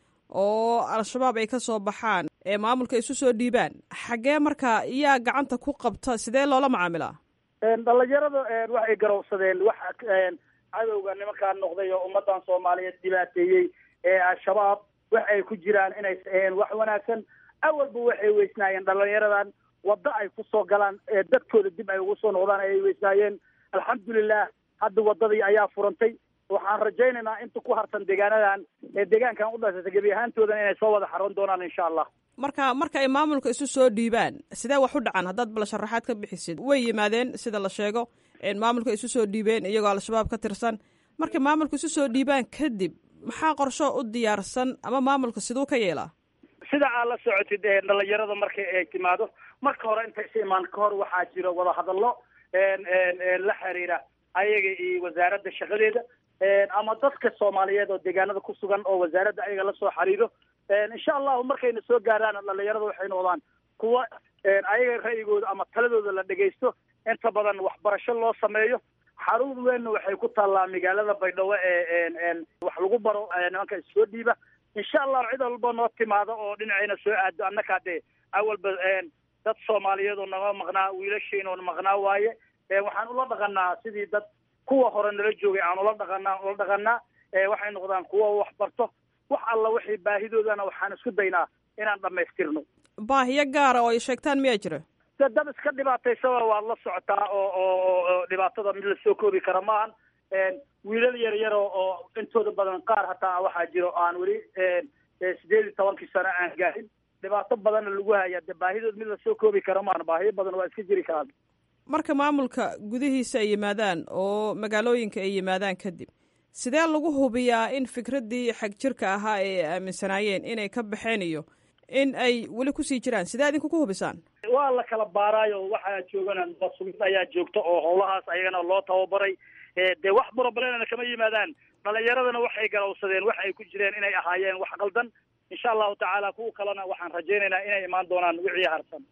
oo al-shabaab ay ka soo baxaan ee maamulka isu soo dhiibaan xaggee marka iyaa gacanta ku qabta sidee loola macaamilaa dhalinyarada waxay garowsadeen wax cadowga nimankaa noqday oo ummadan soomaaliyeed dhibaateeyey ee al-shabaab wax ay ku jiraan inaysa aheen wax wanaagsan awalba waxay weysnaayeen dhalinyaradan waddo ay kusoo galaan dadkooda dib ay ugu soo noqdaan ayay weysnaayeen alxamdulilah hadda waddadii ayaa furantay waxaan rajaynaynaa inta ku harsan deegaanadan ee deegaankan u dhasata gebi ahaantoodan inay soo wada xaroon doonaan insha allah marka marka ay maamulka isu soo dhiibaan sidee wax u dhacan haddaad bal sharaxaad ka bixisid way yimaadeen sida la sheego maamulka isu soo dhiibeen iyagoo al-shabaab ka tirsan markay maamulka isu soo dhiibaan kadib maxaa qorsho u diyaarsan ama maamulka siduu ka yeelaa sida aad la socotid dhalinyarada marka ay timaado marka hore intay is imaan ka hor waxaa jiro wadahadallo la xiriira ayaga iyo wasaaradda shaqadeeda ama dadka soomaaliyeed oo deegaanada ku sugan oo wasaaradda ayaga lasoo xiriiro insha allahu markayna soo gaaraan dhalinyarada waxay noqdaan kuwa ayaga ra'yigooda ama taladooda la dhegaysto inta badan waxbarasho loo sameeyo xarun weynna waxay ku taallaa magaalada baydhabo ee wax lagu baro nimanka issoo dhiiba insha allahu cid walba noo timaado oo dhinacayna soo aado annakaa dee awalba dad soomaaliyeed oo naga maqnaa wiilashayna oo maqnaa waaye waxaan ula dhaqanaa sidii dad kuwa hore nala joogay aan ula dhaqanaa ula dhaqanaa waxay noqdaan kuwa wax barto wax alla waxay baahidoodana waxaan isku daynaa inaan dhamaystirno baahiyo gaara oo ay sheegtaan miyaa jira de dad iska dhibaataysaba waad la socotaa oo oo dhibaatada mid lasoo koobi kara maahan wiilal yar yar oo intooda badan qaar hataa waxaa jiro aan weli sideed iyo tobankii sano aan gaarin dhibaato badanna lagu haya de baahidood mid lasoo koobi kara maahan baahiyo badan waa iska jiri karaan marka maamulka gudihiisa ay yimaadaan oo magaalooyinka ay yimaadaan kadib sidee lagu hubiyaa in fikraddii xag jirka ahaa ee ay aaminsanaayeen inay ka baxeen iyo in ay weli kusii jiraan sidee idinku ku hubisaan waa la kala baaraayo waxaa joogana sugid ayaa joogta oo howlahaas ayagana loo tababaray dee wax burabalena kama yimaadaan dhalinyaradana waxay garowsadeen wax ay ku jireen inay ahaayeen wax qaldan insha allahu tacaala kuwa kalena waxaan rajaynaynaa inay imaan doonaan wixii harsan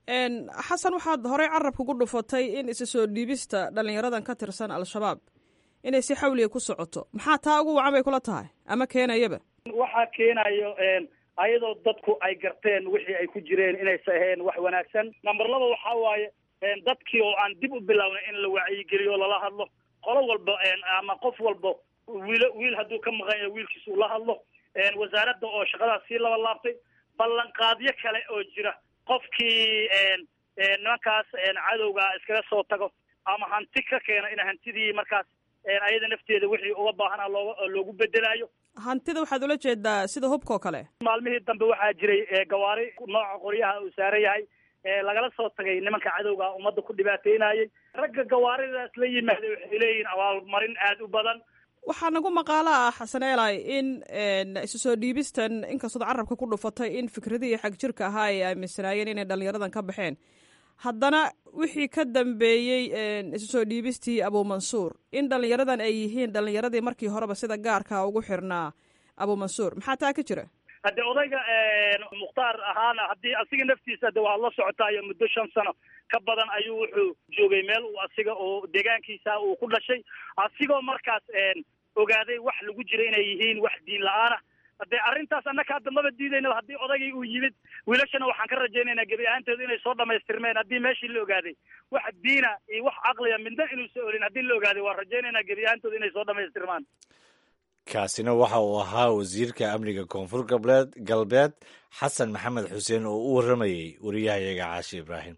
xasan waxaad horey carabka ku dhufatay in isa soo dhiibista dhalinyaradan ka tirsan al-shabaab inay si xawliga ku socoto maxaa taa ugu wacan bay kula tahay ama keenayaba waxaa keenayo ayadoo dadku ay garteen wixii ay ku jireen inaysa ahayn wax wanaagsan number laba waxaa waaye dadkii oo aan dib u bilownay in la wacyigeliyo lala hadlo qolo walba ama qof walba wiil wiil hadduu ka maqan yahay wiilkiis uu la hadlo wasaaradda oo shaqadaas sii laba laabtay ballanqaadyo kale oo jira qofkii nimankaas cadowga iskaga soo tago ama hanti ka keena in hantidii markaas ayada nafteeda wixii uga baahanaa looga loogu bedelaayo hantida waxaad ula jeedaa sida hubkao kale maalmihii dambe waxaa jiray gawaari nooca qoryaha uu saaran yahay lagala soo tagay nimanka cadowga ummadda ku dhibaateynayay ragga gawaaridaas la yimaaday waxay leeyihiin abaalmarin aada u badan waxaa nagu maqaalo ah xasan eelay in isu soo dhiibistan inkastood carabka ku dhufatay in fikradihii xag jirka ahaa ay aaminsanaayeen inay dhalinyaradan ka baxeen haddana wixii ka dambeeyey isu soo dhiibistii abuumansuur in dhallinyaradan ay yihiin dhallinyaradii markii horeba sida gaarka ugu xirnaa abuumansuur maxaa taa ka jira hadde odayga mukhtaar ahaana haddii asiga naftiisa de waad la socotaayo muddo shan sano ka badan ayuu wuxuu joogay meel uu asiga oo deegaankiisa uu ku dhashay asigoo markaas ogaaday wax lagu jira inay yihiin wax diin la-aana haddee arrintaas annaka hadda maba diidayna haddii odaygii uu yimid wiilashana waxaan ka rajaynaynaa gebi ahaanteedu inay soo dhamaystirmeen haddii meeshii la ogaaday wax diina iyo wax caqliya midna inuusa olin haddii la ogaaday waan rajaynaynaa gebi ahaantoodu inay soo dhamaystirmaan kaasina waxa uu ahaa wasiirka amniga koonfur gableed galbeed xasan maxamed xuseen oo u warramayey wariyahayaga caashi ibraahim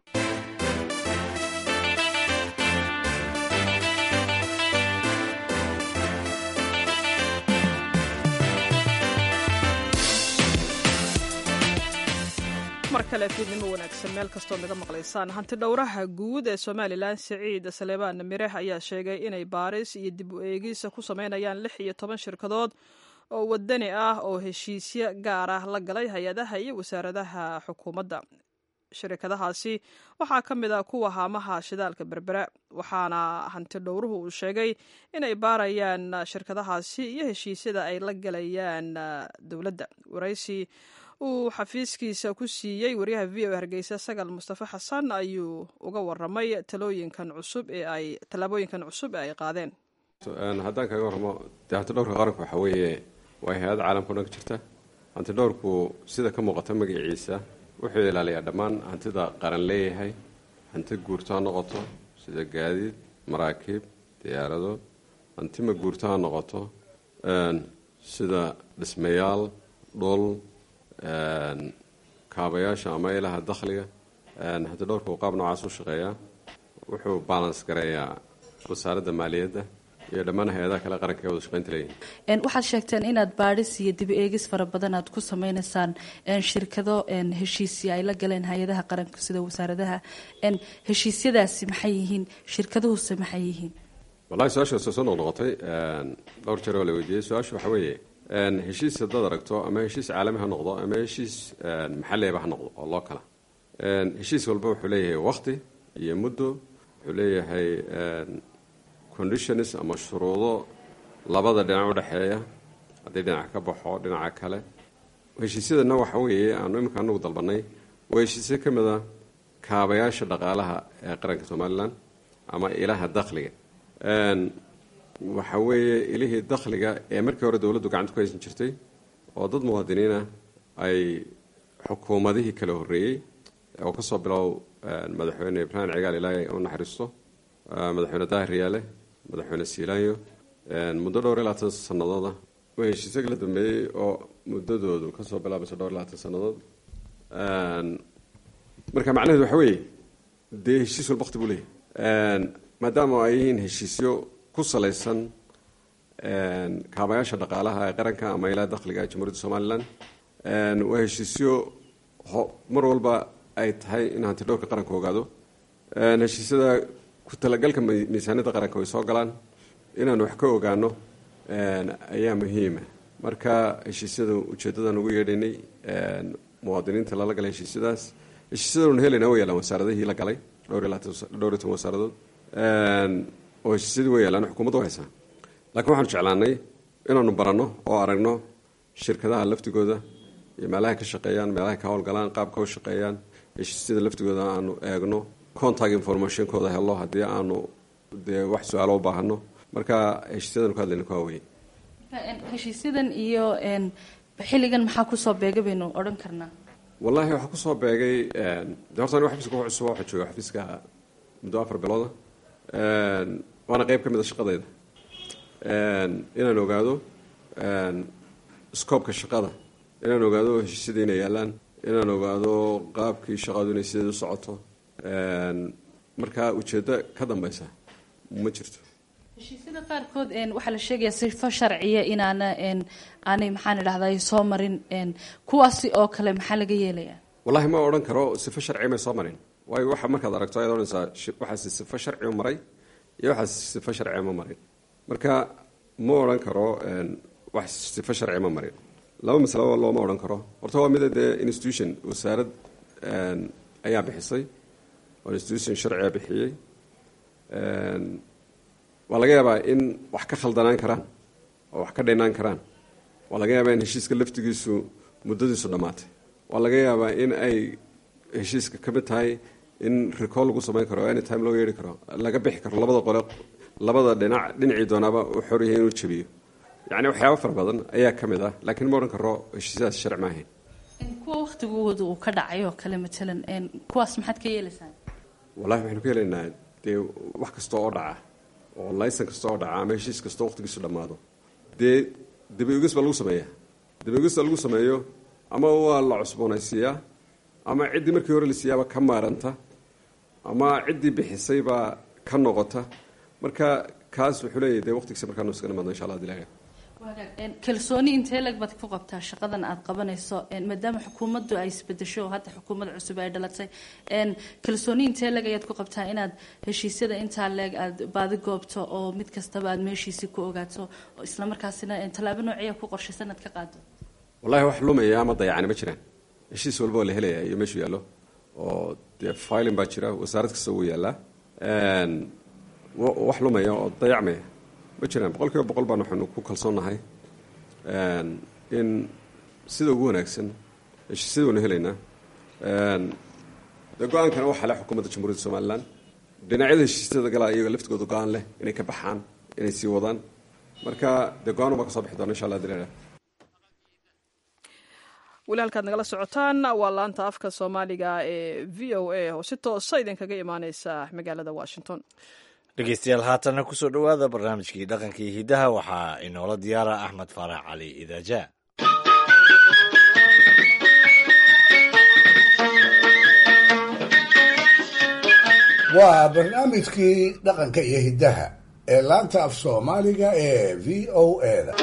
mar kale fiidnimo wanaagsan meel kastood naga maqlaysaan hanti dhowraha guud ee somalilan siciid saleebaan mireh ayaa sheegay inay baaris iyo dib u eegis ku sameynayaan lix iyo toban shirkadood oo wadani ah oo heshiisyo gaar ah la galay hay-adaha iyo wasaaradaha xukuumadda shirkadahaasi waxaa ka mid ah kuwa haamaha shidaalka berbera waxaana hanti dhowruhu uu sheegay inay baarayaan shirkadahaasi iyo heshiisyada ay la galayaan dowladda waraysi uu xafiiskiisa ku siiyey waryaha v o hargeysa sagal mustafa xasan ayuu uga waramay talooyinkan cusub ee ay tallaabooyinkan cusub ee ay qaadeen haddaan kaga warramo dee hantidhowrka qaranku waxaa weeye waa hay-ad caalamka o dhan ka jirta hantidhowrku sida ka muuqata magaciisa wuxuu ilaaliyaa dhammaan hantida qaran leeyahay hanti guurto ha noqoto sida gaadiid maraakiib diyaarado hanti ma guurto ha noqoto sida dhismayaal dhul kaabayaasha ama ilaha dakhliga hanti dhowrka uu qaab noocaas u shaqeeyaa wuxuu balans gareeyaa wasaaradda maaliyadda iyo dhammaan hay-adaha kale qaranka ee wada shaqeynta leeyihin waxaad sheegteen inaad baadhis iyo dib eegis fara badan aad ku sameynaysaan shirkado heshiisya ay la galeen hay-adaha qaranka sida wasaaradaha heshiisyadaasi maxay yihiin shirkaduhuse maxay yihiin wallahi su-aashaas soo noqnoqotay dhowr jeer oo la weydiiyey su-aashu waxa weeye heshiis haddaad aragto ama heshiis caalami ha noqdo ama heshiis maxalliaba ha noqdo oo loo kala heshiis walba wuxuu leeyahay wakti iyo muddo wuxuu leeyahay conditions ama shuruudo labada dhinac udhexeeya haddii dhinac ka baxo dhinaca kale heshiisyadana waxa weeye aanu iminka anagu dalbanay waa heshiisyo ka mid a kaabayaasha dhaqaalaha ee qaranka somalilan ama ilaha dakhliga waxa weeye ilihii dakhliga ee markii hore dowladdu gacanta ku haysan jirtay oo dad muwaadiniina ay xukuumadihii kala horreeyey oo kasoo bilow madaxweyne ibraahim cigaal ilaahay u naxariisto madaxweyne daahir riyaale madaxweyne siilaanyo muddo dhowr iyo labaatan sanadooda waa heshiisyo kala dambeeyey oo muddadoodu kasoo bilaabaysa dhowr iyo labaatan sannadood marka macnaheedu waxa weeye dee heshiis walba waqti buu leeyahy maadaama ay yihiin heshiisyo ku salaysan kaabayaasha dhaqaalaha ee qaranka ama ilaa dakhliga jamhuuriyadda somalilan waa heshiisyo mar walba ay tahay in hanti dhowrka qaranka ogaado heshiisyada ku talagalka miisaaniyadda qaranka way soo galaan inaanu wax ka ogaano ayaa muhiima marka heshiisyada ujeedadan ugu yeedhaynay muwaadiniinta lala galay heshiisyadaas heshiisyadanu helayna way yaalaan wasaaradihii la galay dhowr iyo toban wasaaradood oo heshiisyadii way yaalaan xukuumadda u haysaa laakiin waxaanu jeclaanay inaanu baranno oo aragno shirkadaha laftigooda iyo meelahay ka shaqeeyaan meelahay ka howlgalaan qaabka u shaqeeyaan heshiisyada laftigooda aanu eegno contact informationkooda helo haddii aanu dee wax su-aalo u baahano marka heshiisyadan ku hadlayna ku haweye heshiisyadan iyo xilligan maxaa kusoo beegay baynu odhan karnaa wallaahi waxaa kusoo beegay de horta anigo xafiiska ku cusub waxaa jooga xafiiska muddo afar bilooda waana qeyb ka mid a shaqadayda inaan ogaado scoobka shaqada inaan ogaado heshiisyada inay yaalaan inaan ogaado qaabkii shaqadu inay sideed u socoto markaa ujeeddo ka dambeysa ma jirto heshiisyada qaarkood waxaa la sheegayaa sifo sharciya inaana aanay maxaan idhahday soo marin kuwaasi oo kale maxaa laga yeelayaa wallahi ma odhan karo sifo sharci may soo marin waayo waxa markaad aragto ayaad odhanaysaa waxaasi sifo sharci u maray iyo waxaas sifo sharci ma marin marka ma odhan karo wax sifo sharci ma marin laba masalaba looma odhan karo horta waa mida dee institution wasaarad ayaa bixisay oo institution sharciga bixiyey waa laga yaabaa in wax ka khaldanaan karaan oo wax ka dhinaan karaan waa laga yaabaa in heshiiska laftigiisu muddadiisu dhammaatay waa laga yaabaa in ay heshiiska ka mid tahay in recall lagu samayn karo any time loo yeeri karo laga bixi karo labada qole labada dhinac dhinacii doonaaba uu xor yahay inuu jabiyo yacni waxyaaba fara badan ayaa ka mid ah laakiin ma odhan karo heshiisyadaas sharci ma ahayn kuwa waktigooda uu ka dhacay oo kale matalan kuwaas maxaad ka yeelaysaa wallahi waxaynu ka helaynaa dee wax kasta oo dhaca oo laysan kasta oo dhaca ama heshiis kastoo waqtigiisu dhammaado dee dabaogis baa lagu sameeyaa dabaogista lagu sameeyo ama waa la cusboonaysiiyaa ama ciddii markii hore la siiyaaba ka maaranta ama ciddii bixisay baa ka noqota marka kaas wuxuu leeyahy dee waqtigiisa markaanu iska nimaadno insha allah dilaaga kalsooni intee lag baad ku qabtaa shaqadan aad qabanayso maadaama xukuumaddu ay isbedesho oo hadda xukuumad cusub ay dhalatay kalsooni intee leg ayaad ku qabtaa inaad heshiisyada intaa leeg aad baadi goobto oo mid kastaba aad meeshiisii ku ogaato oo islamarkaasina tallaabo noociya ku qorshaysan aad ka qaado wallahi wax lumaya ama dayacani ma jiraan heshiis walba oo la helaya iyo meeshuu yaallo oo dee filin baa jira wasaarad kasta wuu yaallaa wax lumaya oo dayacmaya ma jiraan boqol kiiba boqol baan waxaynu ku kalsoonnahay in sida ugu wanaagsan heshiisyada waynu helaynaa dee go-aankana waxaa leh xukuumadda jamhuuriyadda somalilan dhinacyada heshiisyada galaa iyaga laftigooda go-aan leh inay ka baxaan inay sii wadaan marka dee go-aan baa ka soo bixi doona insha allah dilaala weli halkaad nagala socotaan waa laanta afka soomaaliga ee v o a oo si toosa idinkaga imaaneysa magaalada washington dhegeystayaal haatanna kusoo dhowaada barnaamijkii dhaqanka iyo hiddaha waxaa inoola diyaara axmed faarax cali idaaja waa barnaamijkii dhaqanka iyo hiddaha ee laanta af soomaaliga ee v o eda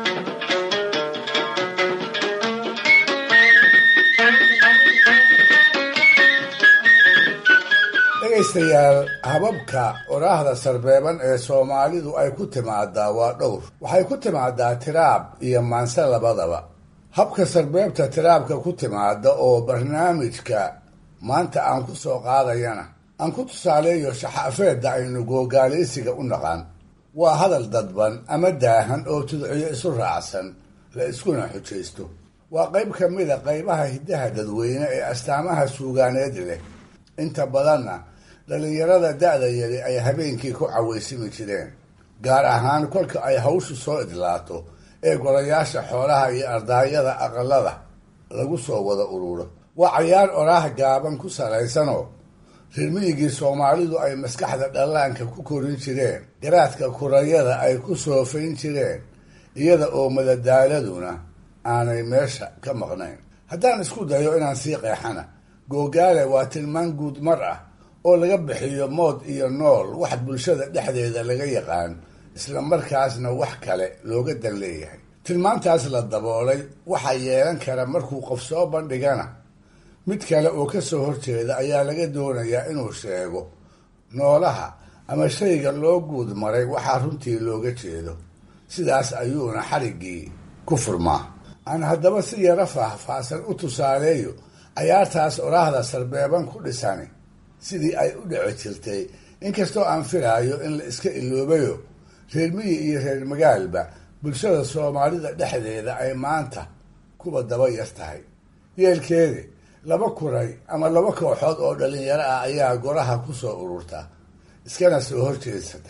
dhegaystayaal hababka oraahda sarbeeban ee soomaalidu ay ku timaadaa waa dhowr waxay ku timaadaa tiraab iyo maanse labadaba habka sarbeebta tiraabka ku timaada oo barnaamijka maanta aan ku soo qaadayana aan ku tusaaleeyo shaxaafeedda aynu googaalaysiga u naqaan waa hadal dadban ama daahan oo tudciyo isu raacsan la iskuna xujaysto waa qayb ka mida qaybaha hiddaha dadweyne ee astaamaha suugaaneed leh inta badanna dhallinyarada da-da yari ay habeenkii ku cawaysimi jireen gaar ahaan kolka ay hawshu soo idlaato ee golayaasha xoolaha iyo ardaayada aqalada lagu soo wada ururo waa cayaar oraah gaaban ku salaysanoo rirmiyigii soomaalidu ay maskaxda dhallaanka ku korin jireen garaadka kurayada ay ku soofayn jireen iyada oo madadaaladuna aanay meesha ka maqnayn haddaan isku dayo inaan sii qeexana googaale waa tilmaan guud mar ah oo laga bixiyo mood iyo nool wax bulshada dhexdeeda laga yaqaan isla markaasna wax kale looga dan leeyahay tilmaantaas la daboolay waxaa yeelan kara markuu qof soo bandhigana mid kale oo ka soo horjeeda ayaa laga doonayaa inuu sheego noolaha ama shayga loo guud maray waxaa runtii looga jeedo sidaas ayuuna xariggii ku furmaa aan haddaba si yaro faahfaahsan u tusaaleeyo cayaartaas oraahda sarbeeban ku dhisani sidii ay u dhici jirtay inkastoo aan filaayo in la iska iloobayo reer miyi iyo reer magaalba bulshada soomaalida dhexdeeda ay maanta kuwa daba yar tahay yeelkeedi laba kuray ama laba kooxood oo dhalinyaro ah ayaa goraha ku soo ururta iskana soo horjeedsata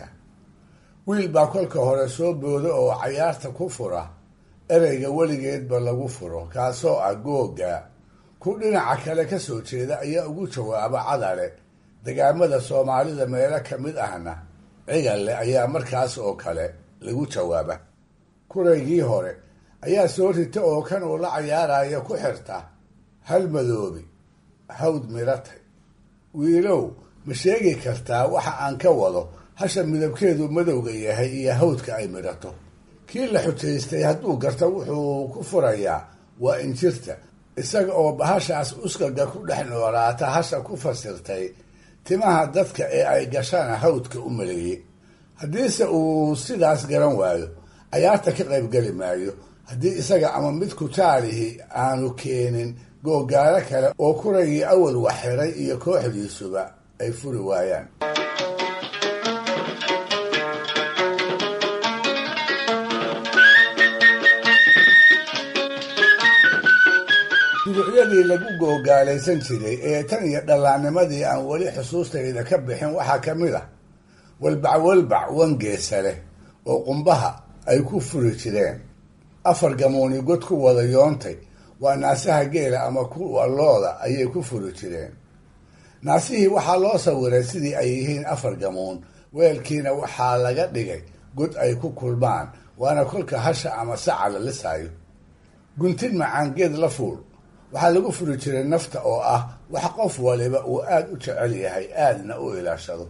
wiil baa kolka hore soo booda oo cayaarta ku fura ereyga weligeedba lagu furo kaasoo ah googa ku dhinaca kale ka soo jeeda ayaa ugu jawaaba cadale degaamada soomaalida meelo ka mid ahna cigalle ayaa markaas oo kale lagu jawaaba kuraygii hore ayaa soo rita oo kan uu la cayaaraya ku xirta hal madoobi hawd miratay wiilow ma sheegi kartaa waxa aan ka wado hasha midabkeedu madowga yahay iyo hawdka ay midhato kii la xujaystay hadduu garto wuxuu ku furayaa waa injirta isaga oo bahashaas uskaga ku dhex noolaata hasha ku fasirtay timaha dadka ee ay gashana hawdka u maleeyey haddiise uu sidaas garan waayo cayaarta ka qaybgeli maayo haddii isaga ama mid kutaalihi aanu keenin googaalo kale oo kuragii awal wax xiray iyo kooxdiisuba ay furi waayaan duruucyadii lagu googaalaysan jiray ee tan iyo dhallaannimadii aan weli xusuustayda ka bixin waxaa ka mid ah walbac walbac wangeesa leh oo qumbaha ay ku furi jireen afar gamuuni god ku wada yoontay waa naasaha geela ama kuwa looda ayay ku furi jireen naasihii waxaa loo sawiray sidii ay yihiin afar gamuun weelkiina waxaa laga dhigay god ay ku kulmaan waana kolka hasha ama saca la lisaayo guntin macaangeed la fuul waxaa lagu furi jiray nafta oo ah wax qof waliba uu aada u jecel yahay aadna u ilaashado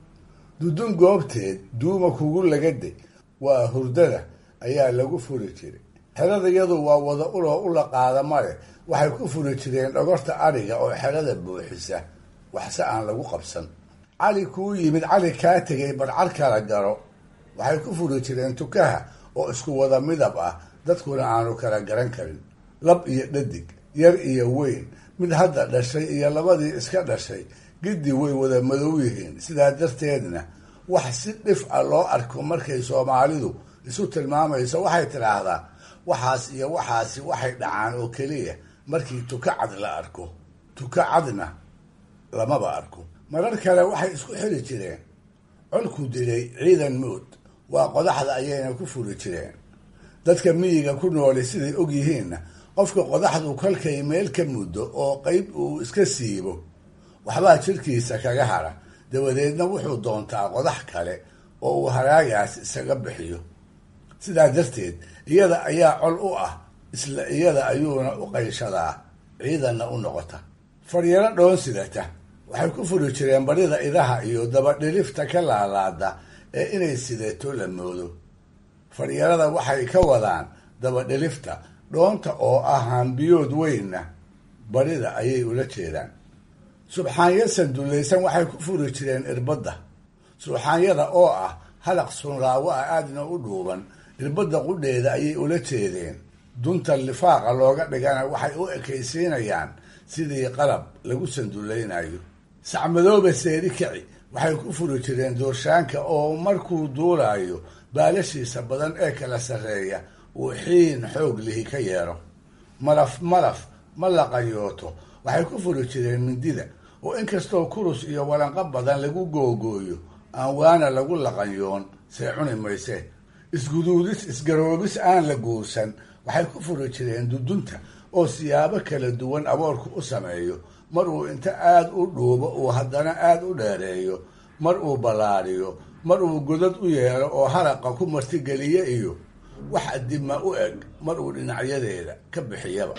dudun goobteed duuma kugu lagade waa hurdada ayaa lagu furi jiray xerada iyadu waa wada uloo ula qaada male waxay ku furi jireen dhogorta adhiga oo xerada buuxisa waxse aan lagu qabsan cali kuu yimid cali kaa tegay barcar kala garo waxay ku furi jireen tukaha oo isku wada midab ah dadkuna aanu kala garan karin lab iyo dhadig yar iyo weyn mid hadda dhashay iyo labadii iska dhashay giddi way wada madow yihiin sidaa darteedna wax si dhif ah loo arko markay soomaalidu isu tilmaamayso waxay tidhaahdaa waxaas iyo waxaasi waxay dhacaan oo keliya markii tuka cad la arko tuka cadna lamaba arko marar kale waxay isku xili jireen colku dilay ciidan mood waa qodaxda ayayna ku furi jireen dadka miyiga ku nooli siday og yihiinna qofka qodaxdu kolkay meel ka muddo oo qeyb uu iska siibo waxbaa jirkiisa kaga hara dabadeedna wuxuu doontaa qodax kale oo uu haraagaas isaga bixiyo sidaa darteed iyada ayaa col u ah isla iyada ayuuna u qayshadaa ciidanna u noqota faryaro dhoon sidata waxay ku furi jireen barida idaha iyo dabadhilifta ka laalaada ee inay sidato la moodo faryarada waxay ka wadaan dabadhilifta dhoonta oo ah hambiyood weynna barida ayay ula jeedaan subxaanya sandulaysan waxay ku furi jireen irbadda subxaanyada oo ah halaq sunraawo ah aadna u dhuuban irbadda qudheeda ayay ula jeedeen dunta lifaaqa looga dhigana waxay u ekaysiinayaan sidii qalab lagu sandulaynayo sacmadooba seeri kici waxay ku furi jireen doorshaanka oo markuu duulaayo baalashiisa badan ee kala sarreeya uu xiin xoog lihi ka yeero malaf malaf ma laqayooto waxay ku furi jireen mindida oo inkastoo kurus iyo walanqo badan lagu googooyo aan waana lagu laqanyoon see cuni mayse isguduudis isgaroobis aan la guursan waxay ku furi jireen dudunta oo siyaabo kala duwan aboorku u sameeyo mar uu inta aada u dhuubo uu haddana aada u dheereeyo mar uu ballaariyo mar uu godad u yeelo oo haraqa ku martigeliye iyo wax adima u eg mar uu dhinacyadeeda ka bixiyaba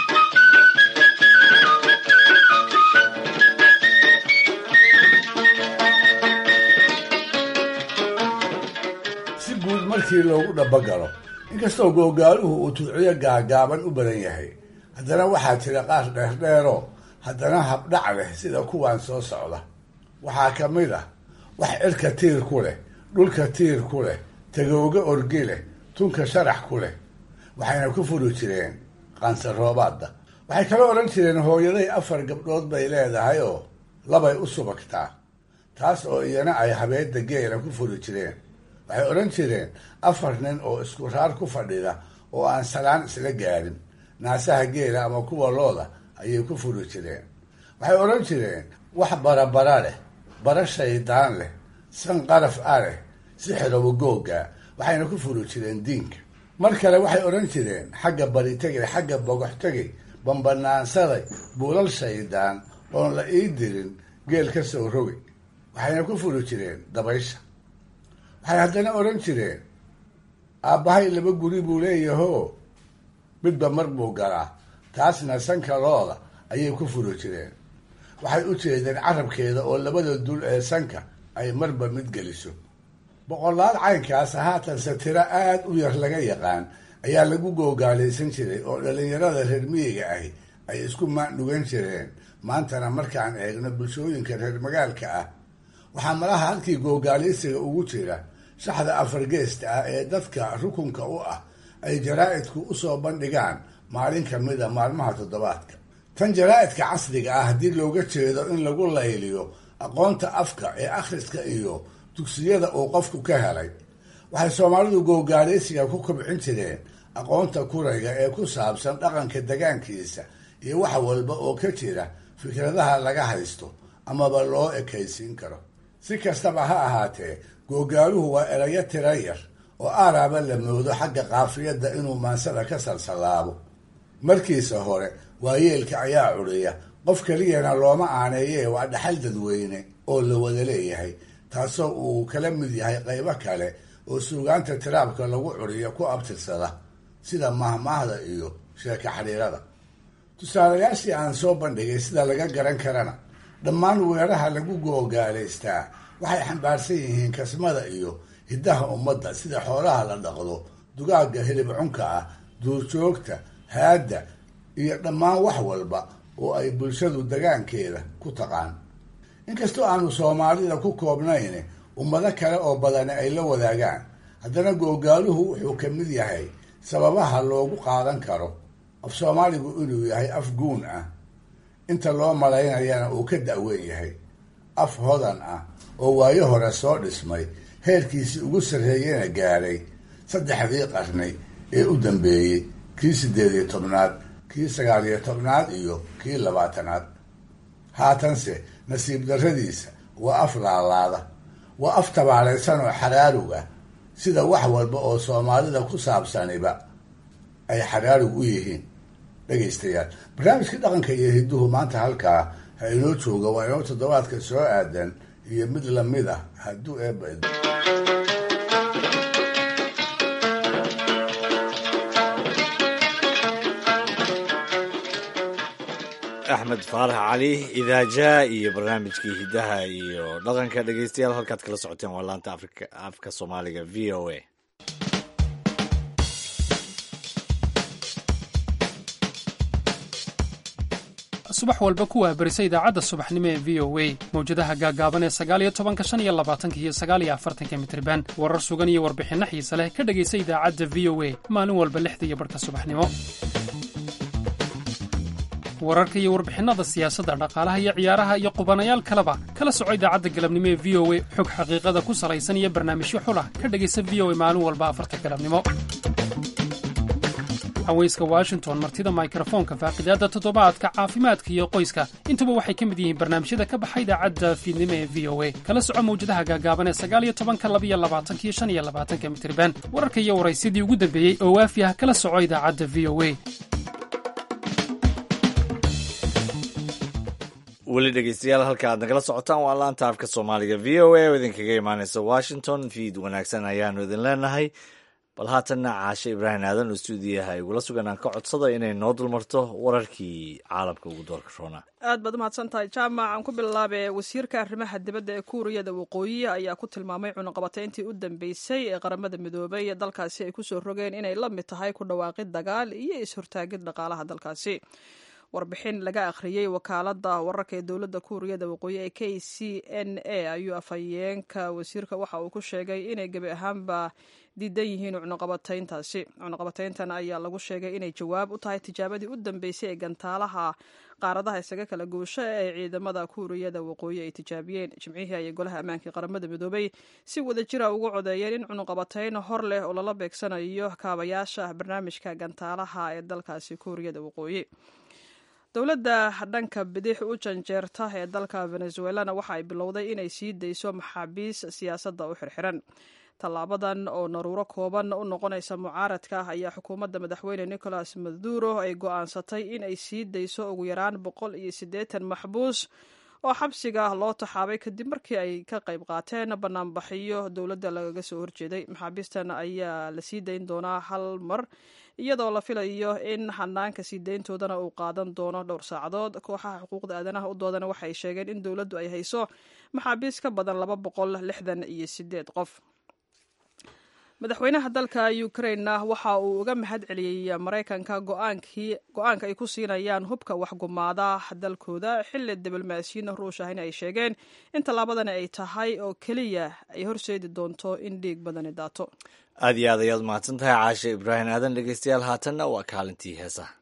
si guud markii loogu dhabagalo inkastoo googaaluhu uu tudciyo gaagaaban u badan yahay haddana waxaa jira qaar dheerdheeroo haddana habdhac leh sida kuwan soo socda waxaa ka mid ah wax cirka tiir ku leh dhulka tiir ku leh tagooga orgi leh tunka sharax ku leh waxayna ku furi jireen qansaroobaadda waxay kala odhan jireen hooyaday afar gabdhood bay leedahay oo labay u subagtaa taas oo iyana ay habeedda geela ku furi jireen waxay odhan jireen afar nin oo isku raar ku fadhida oo aan salaan isla gaarin naasaha geela ama kuwa looda ayay ku furi jireen waxay odhan jireen wax barabara leh bara shaydaan leh san qaraf a leh sixirowa googa waxayna ku furi jireen diinka mar kale waxay odhan jireen xagga bari tegay xagga bogox tegay bambanaansaday buulal shaydaan oon la ii dirin geel ka soo rogay waxayna ku furi jireen dabaysha waxay haddana odhan jireen aabbahay laba guri buu leeyahoo midba mar buu galaa taasna sanka looda ayay ku furi jireen waxay u jeedeen carabkeeda oo labada dul ee sanka ay marba mid geliso boqolaal caynkaas haatanse tiro aada u yar laga yaqaan ayaa lagu googaalaysan jiray oo dhallinyarada reer miyiga ahi ay isku maandhugan jireen maantana markaan eegno bulshooyinka reer magaalka ah waxaa malaha halkii googaalaysiga ugu jira shaxda afargeesta ah ee dadka rukunka u ah ay jaraa-idku usoo bandhigaan maalin kamida maalmaha toddobaadka tan jaraa-idka casriga ah haddii looga jeedo in lagu layliyo aqoonta afka ee akhriska iyo dugsiyada uu qofku ka helay waxay soomaalidu googaaleysiga ku kobcin jireen aqoonta kurayga ee ku saabsan dhaqanka degaankiisa iyo wax walba oo ka jira fikradaha laga haysto amaba loo ekaysiin karo si kastaba ha ahaatee googaaluhu waa erayo tira yar oo aaraaba la moodo xagga qaafiyadda inuu maansada ka salsallaabo markiisa hore waayeelka ayaa curiya qof keliyana looma aaneeye waa dhaxal dadweyne oo la wada leeyahay taasoo uu kala mid yahay qaybo kale oo suugaanta tiraabka lagu curiyo ku abtirsada sida mahmaahda iyo sheeka xidhiirada tusaalayaashii aan soo bandhigay sida laga garan karana dhammaan weeraha lagu googaalaystaa waxay xambaarsan yihiin kasmada iyo hiddaha ummadda sida xoolaha la dhaqdo dugaagga hilib cunka ah duurjoogta haadda iyo dhammaan wax walba oo ay bulshadu degaankeeda ku taqaan inkastoo aanu soomaalida ku koobnayn ummado kale oo badani ay la wadaagaan haddana googaaluhu wuxuu ka mid yahay sababaha loogu qaadan karo af soomaaligu inuu yahay af guun ah inta loo malaynayana uu ka da'weyn yahay af hodan ah oo waayo hore soo dhismay heerkiisii ugu sarreeyena gaadhay saddexdii qarni ee u dambeeyey kii siddeed iyo tobnaad kii sagaal iyo tobnaad iyo kii labaatanaad haatanse nasiib darradiisa waa af laalaada waa af tabaalaysan oo xaraarug ah sida wax walba oo soomaalida ku saabsaniba ay xaraarug u yihiin dhegaystayaal barnaamijkii dhaqanka iyo hidduhu maanta halkaa ha inoo jooga waa inoo toddobaadka soo aadan iyo mid lamid ah hadduu eeba axmed faarax cali idaaja iyo barnaamijkii hiddaha iyo dhaqanka dhegeystayaal halkaad kala socoteen waa laanta afrika afka soomaaliga v o a subax walba kuwaa berisa idaacadda subaxnimo ee v o a mawjadaha gaagaaban ee sagaaliyo tobanka shan iyo labaatanka iyo sagaaliyo afartanka mitriban warar sugan iyo warbixinno xiise leh ka dhegaysa idaacadda v o a maalin walba lixda iyo barhka subaxnimo wararka iyo warbixinnada siyaasadda dhaqaalaha iyo ciyaaraha iyo qubanayaal kaleba kala soco idaacadda galabnimo ee v o a xog xaqiiqada ku salaysan iyo barnaamijyo xulah ka dhegaysa v o a maalin walba afarta galabnimo haweyska washington martida mikrofoonka faaqidaadda toddobaadka caafimaadka iyo qoyska intuba waxay ka mid yihiin barnaamijyada ka baxa idaacadda fiidnimo ee v o a kala soco mawjadaha gaagaaban ee sagaaliyo tobanka labiyo labaatanka iyo shan iyo labaatanka mitriban wararka iyo waraysyadii ugu dambeeyey oo waafi ah kala soco idaacadda v o a weli dhegeystayaal halka aad nagala socotaan waa laanta afka soomaaliga v o a oo idinkaga imaaneysa washington fiid wanaagsan ayaanu idin leenahay bal haatanna caashe ibraahim aadan oo stuudiyaha igula sugan aan ka codsada inay noo dulmarto wararkii caalamka ugu doorka roona aad baad umahadsan tahay jaamac aan ku bilaabe wasiirka arrimaha dibadda ee kuuriyada waqooyi ayaa ku tilmaamay cunuqabatayntii u dambeysay ee qaramada midoobay ee dalkaasi ay kusoo rogeen inay la mid tahay ku dhawaaqid dagaal iyo is-hortaagid dhaqaalaha dalkaasi warbixin laga akhriyey wakaalada wararka ee dowladda kuuriyada waqooyi ee k c n a ayuu afhayeenka wasiirka waxa uu ku sheegay inay gebi ahaanba diidan yihiin cunuqabatayntaasi cunuqabatayntan ayaa lagu sheegay inay jawaab u tahay tijaabadii u dambeysay ee gantaalaha qaaradaha isaga kala goosho ee ciidamada kuuriyada waqooyi ay tijaabiyeen jimcihii ayay golaha ammaanka qaramada midoobay si wada jira ugu codeeyeen in cunuqabatayn hor leh oo lala beegsanayo kaabayaasha barnaamijka gantaalaha ee dalkaasi kuuriyada waqooyi dowladda dhanka bidix u janjeerta ee dalka venezuelana waxa ay bilowday inay sii dayso maxaabiis siyaasadda u xirxiran tallaabadan oo naruuro kooban u noqonaysa mucaaradka ah ayaa xukuumadda madaxweyne nicolas maduro ay go'aansatay in ay sii dayso ugu yaraan boqol iyo siddeetan maxbuus oo xabsiga loo taxaabay kadib markii ay ka qayb qaateen banaanbaxiyo dowladda lagaga soo horjeeday maxaabiistan ayaa la sii dayn doonaa hal mar iyadoo la filayo in hanaanka sii dayntoodana uu qaadan doono dhowr saacadood kooxaha xuquuqda aadanaha u doodana waxay sheegeen in dowladdu ay hayso maxaabiis ka badan laba boqol lixdan iyo sideed qof madaxweynaha dalka ukrainena waxa uu uga mahad celiyey maraykanka go-aanka ay ku siinayaan hubka waxgumaada dalkooda xilli diblomaasiyiin ruush ahina ay sheegeen in tallaabadani ay tahay oo keliya ay horseedi doonto in dhiig badani daato aad iyo aad ayaad mahadsan tahay caashe ibraahim aadan dhegeystayaal haatanna waa kaalintii heesaha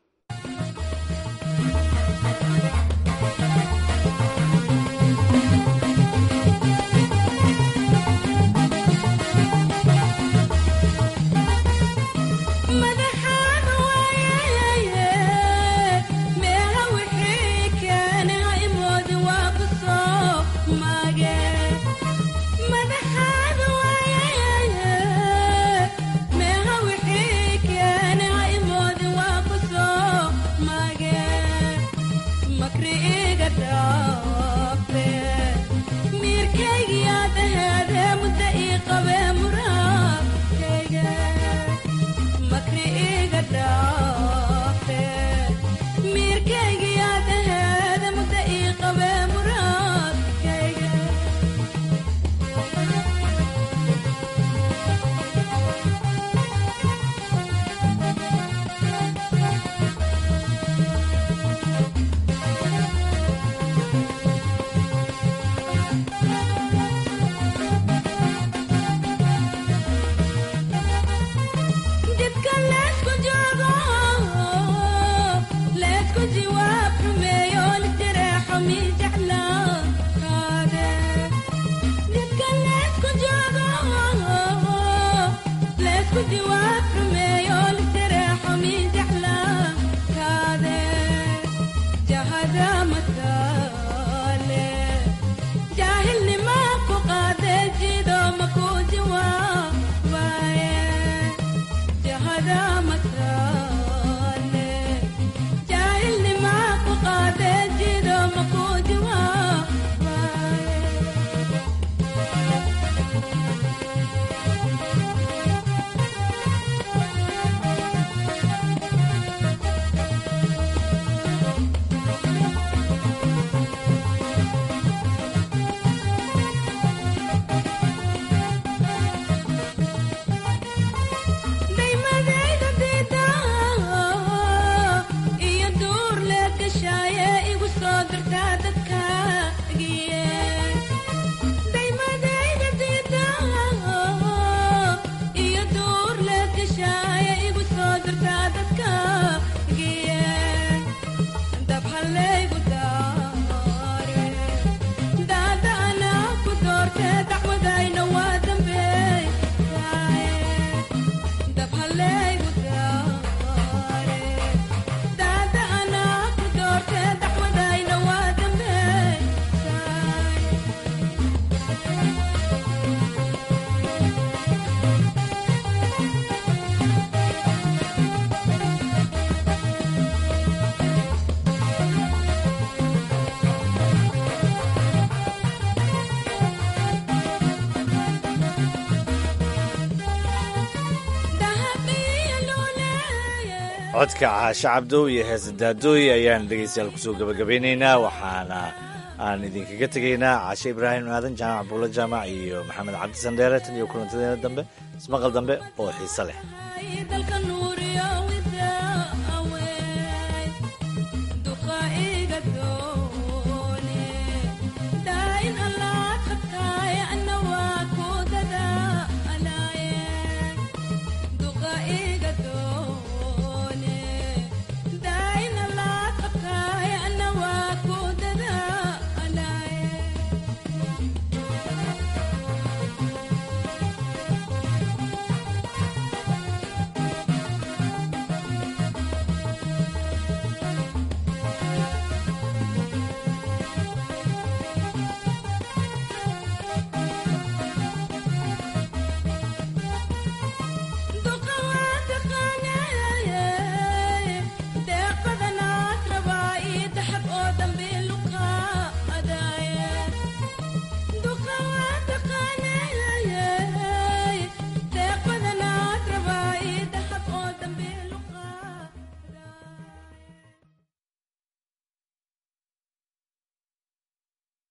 codka caashe cabdow iyo heese daadooy ayaan dhegaystayaal kusoo gabagabeynaynaa waxaana aan idinkaga tegaynaa caashe ibraahim aadan jaamac buulo jaamac iyo maxamed cabdi sandheere tan iyo kulantadeena dambe ismaqal dambe oo xiise leh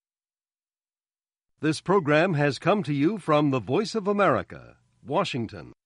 This program has come to you from the Voice of America, Washington.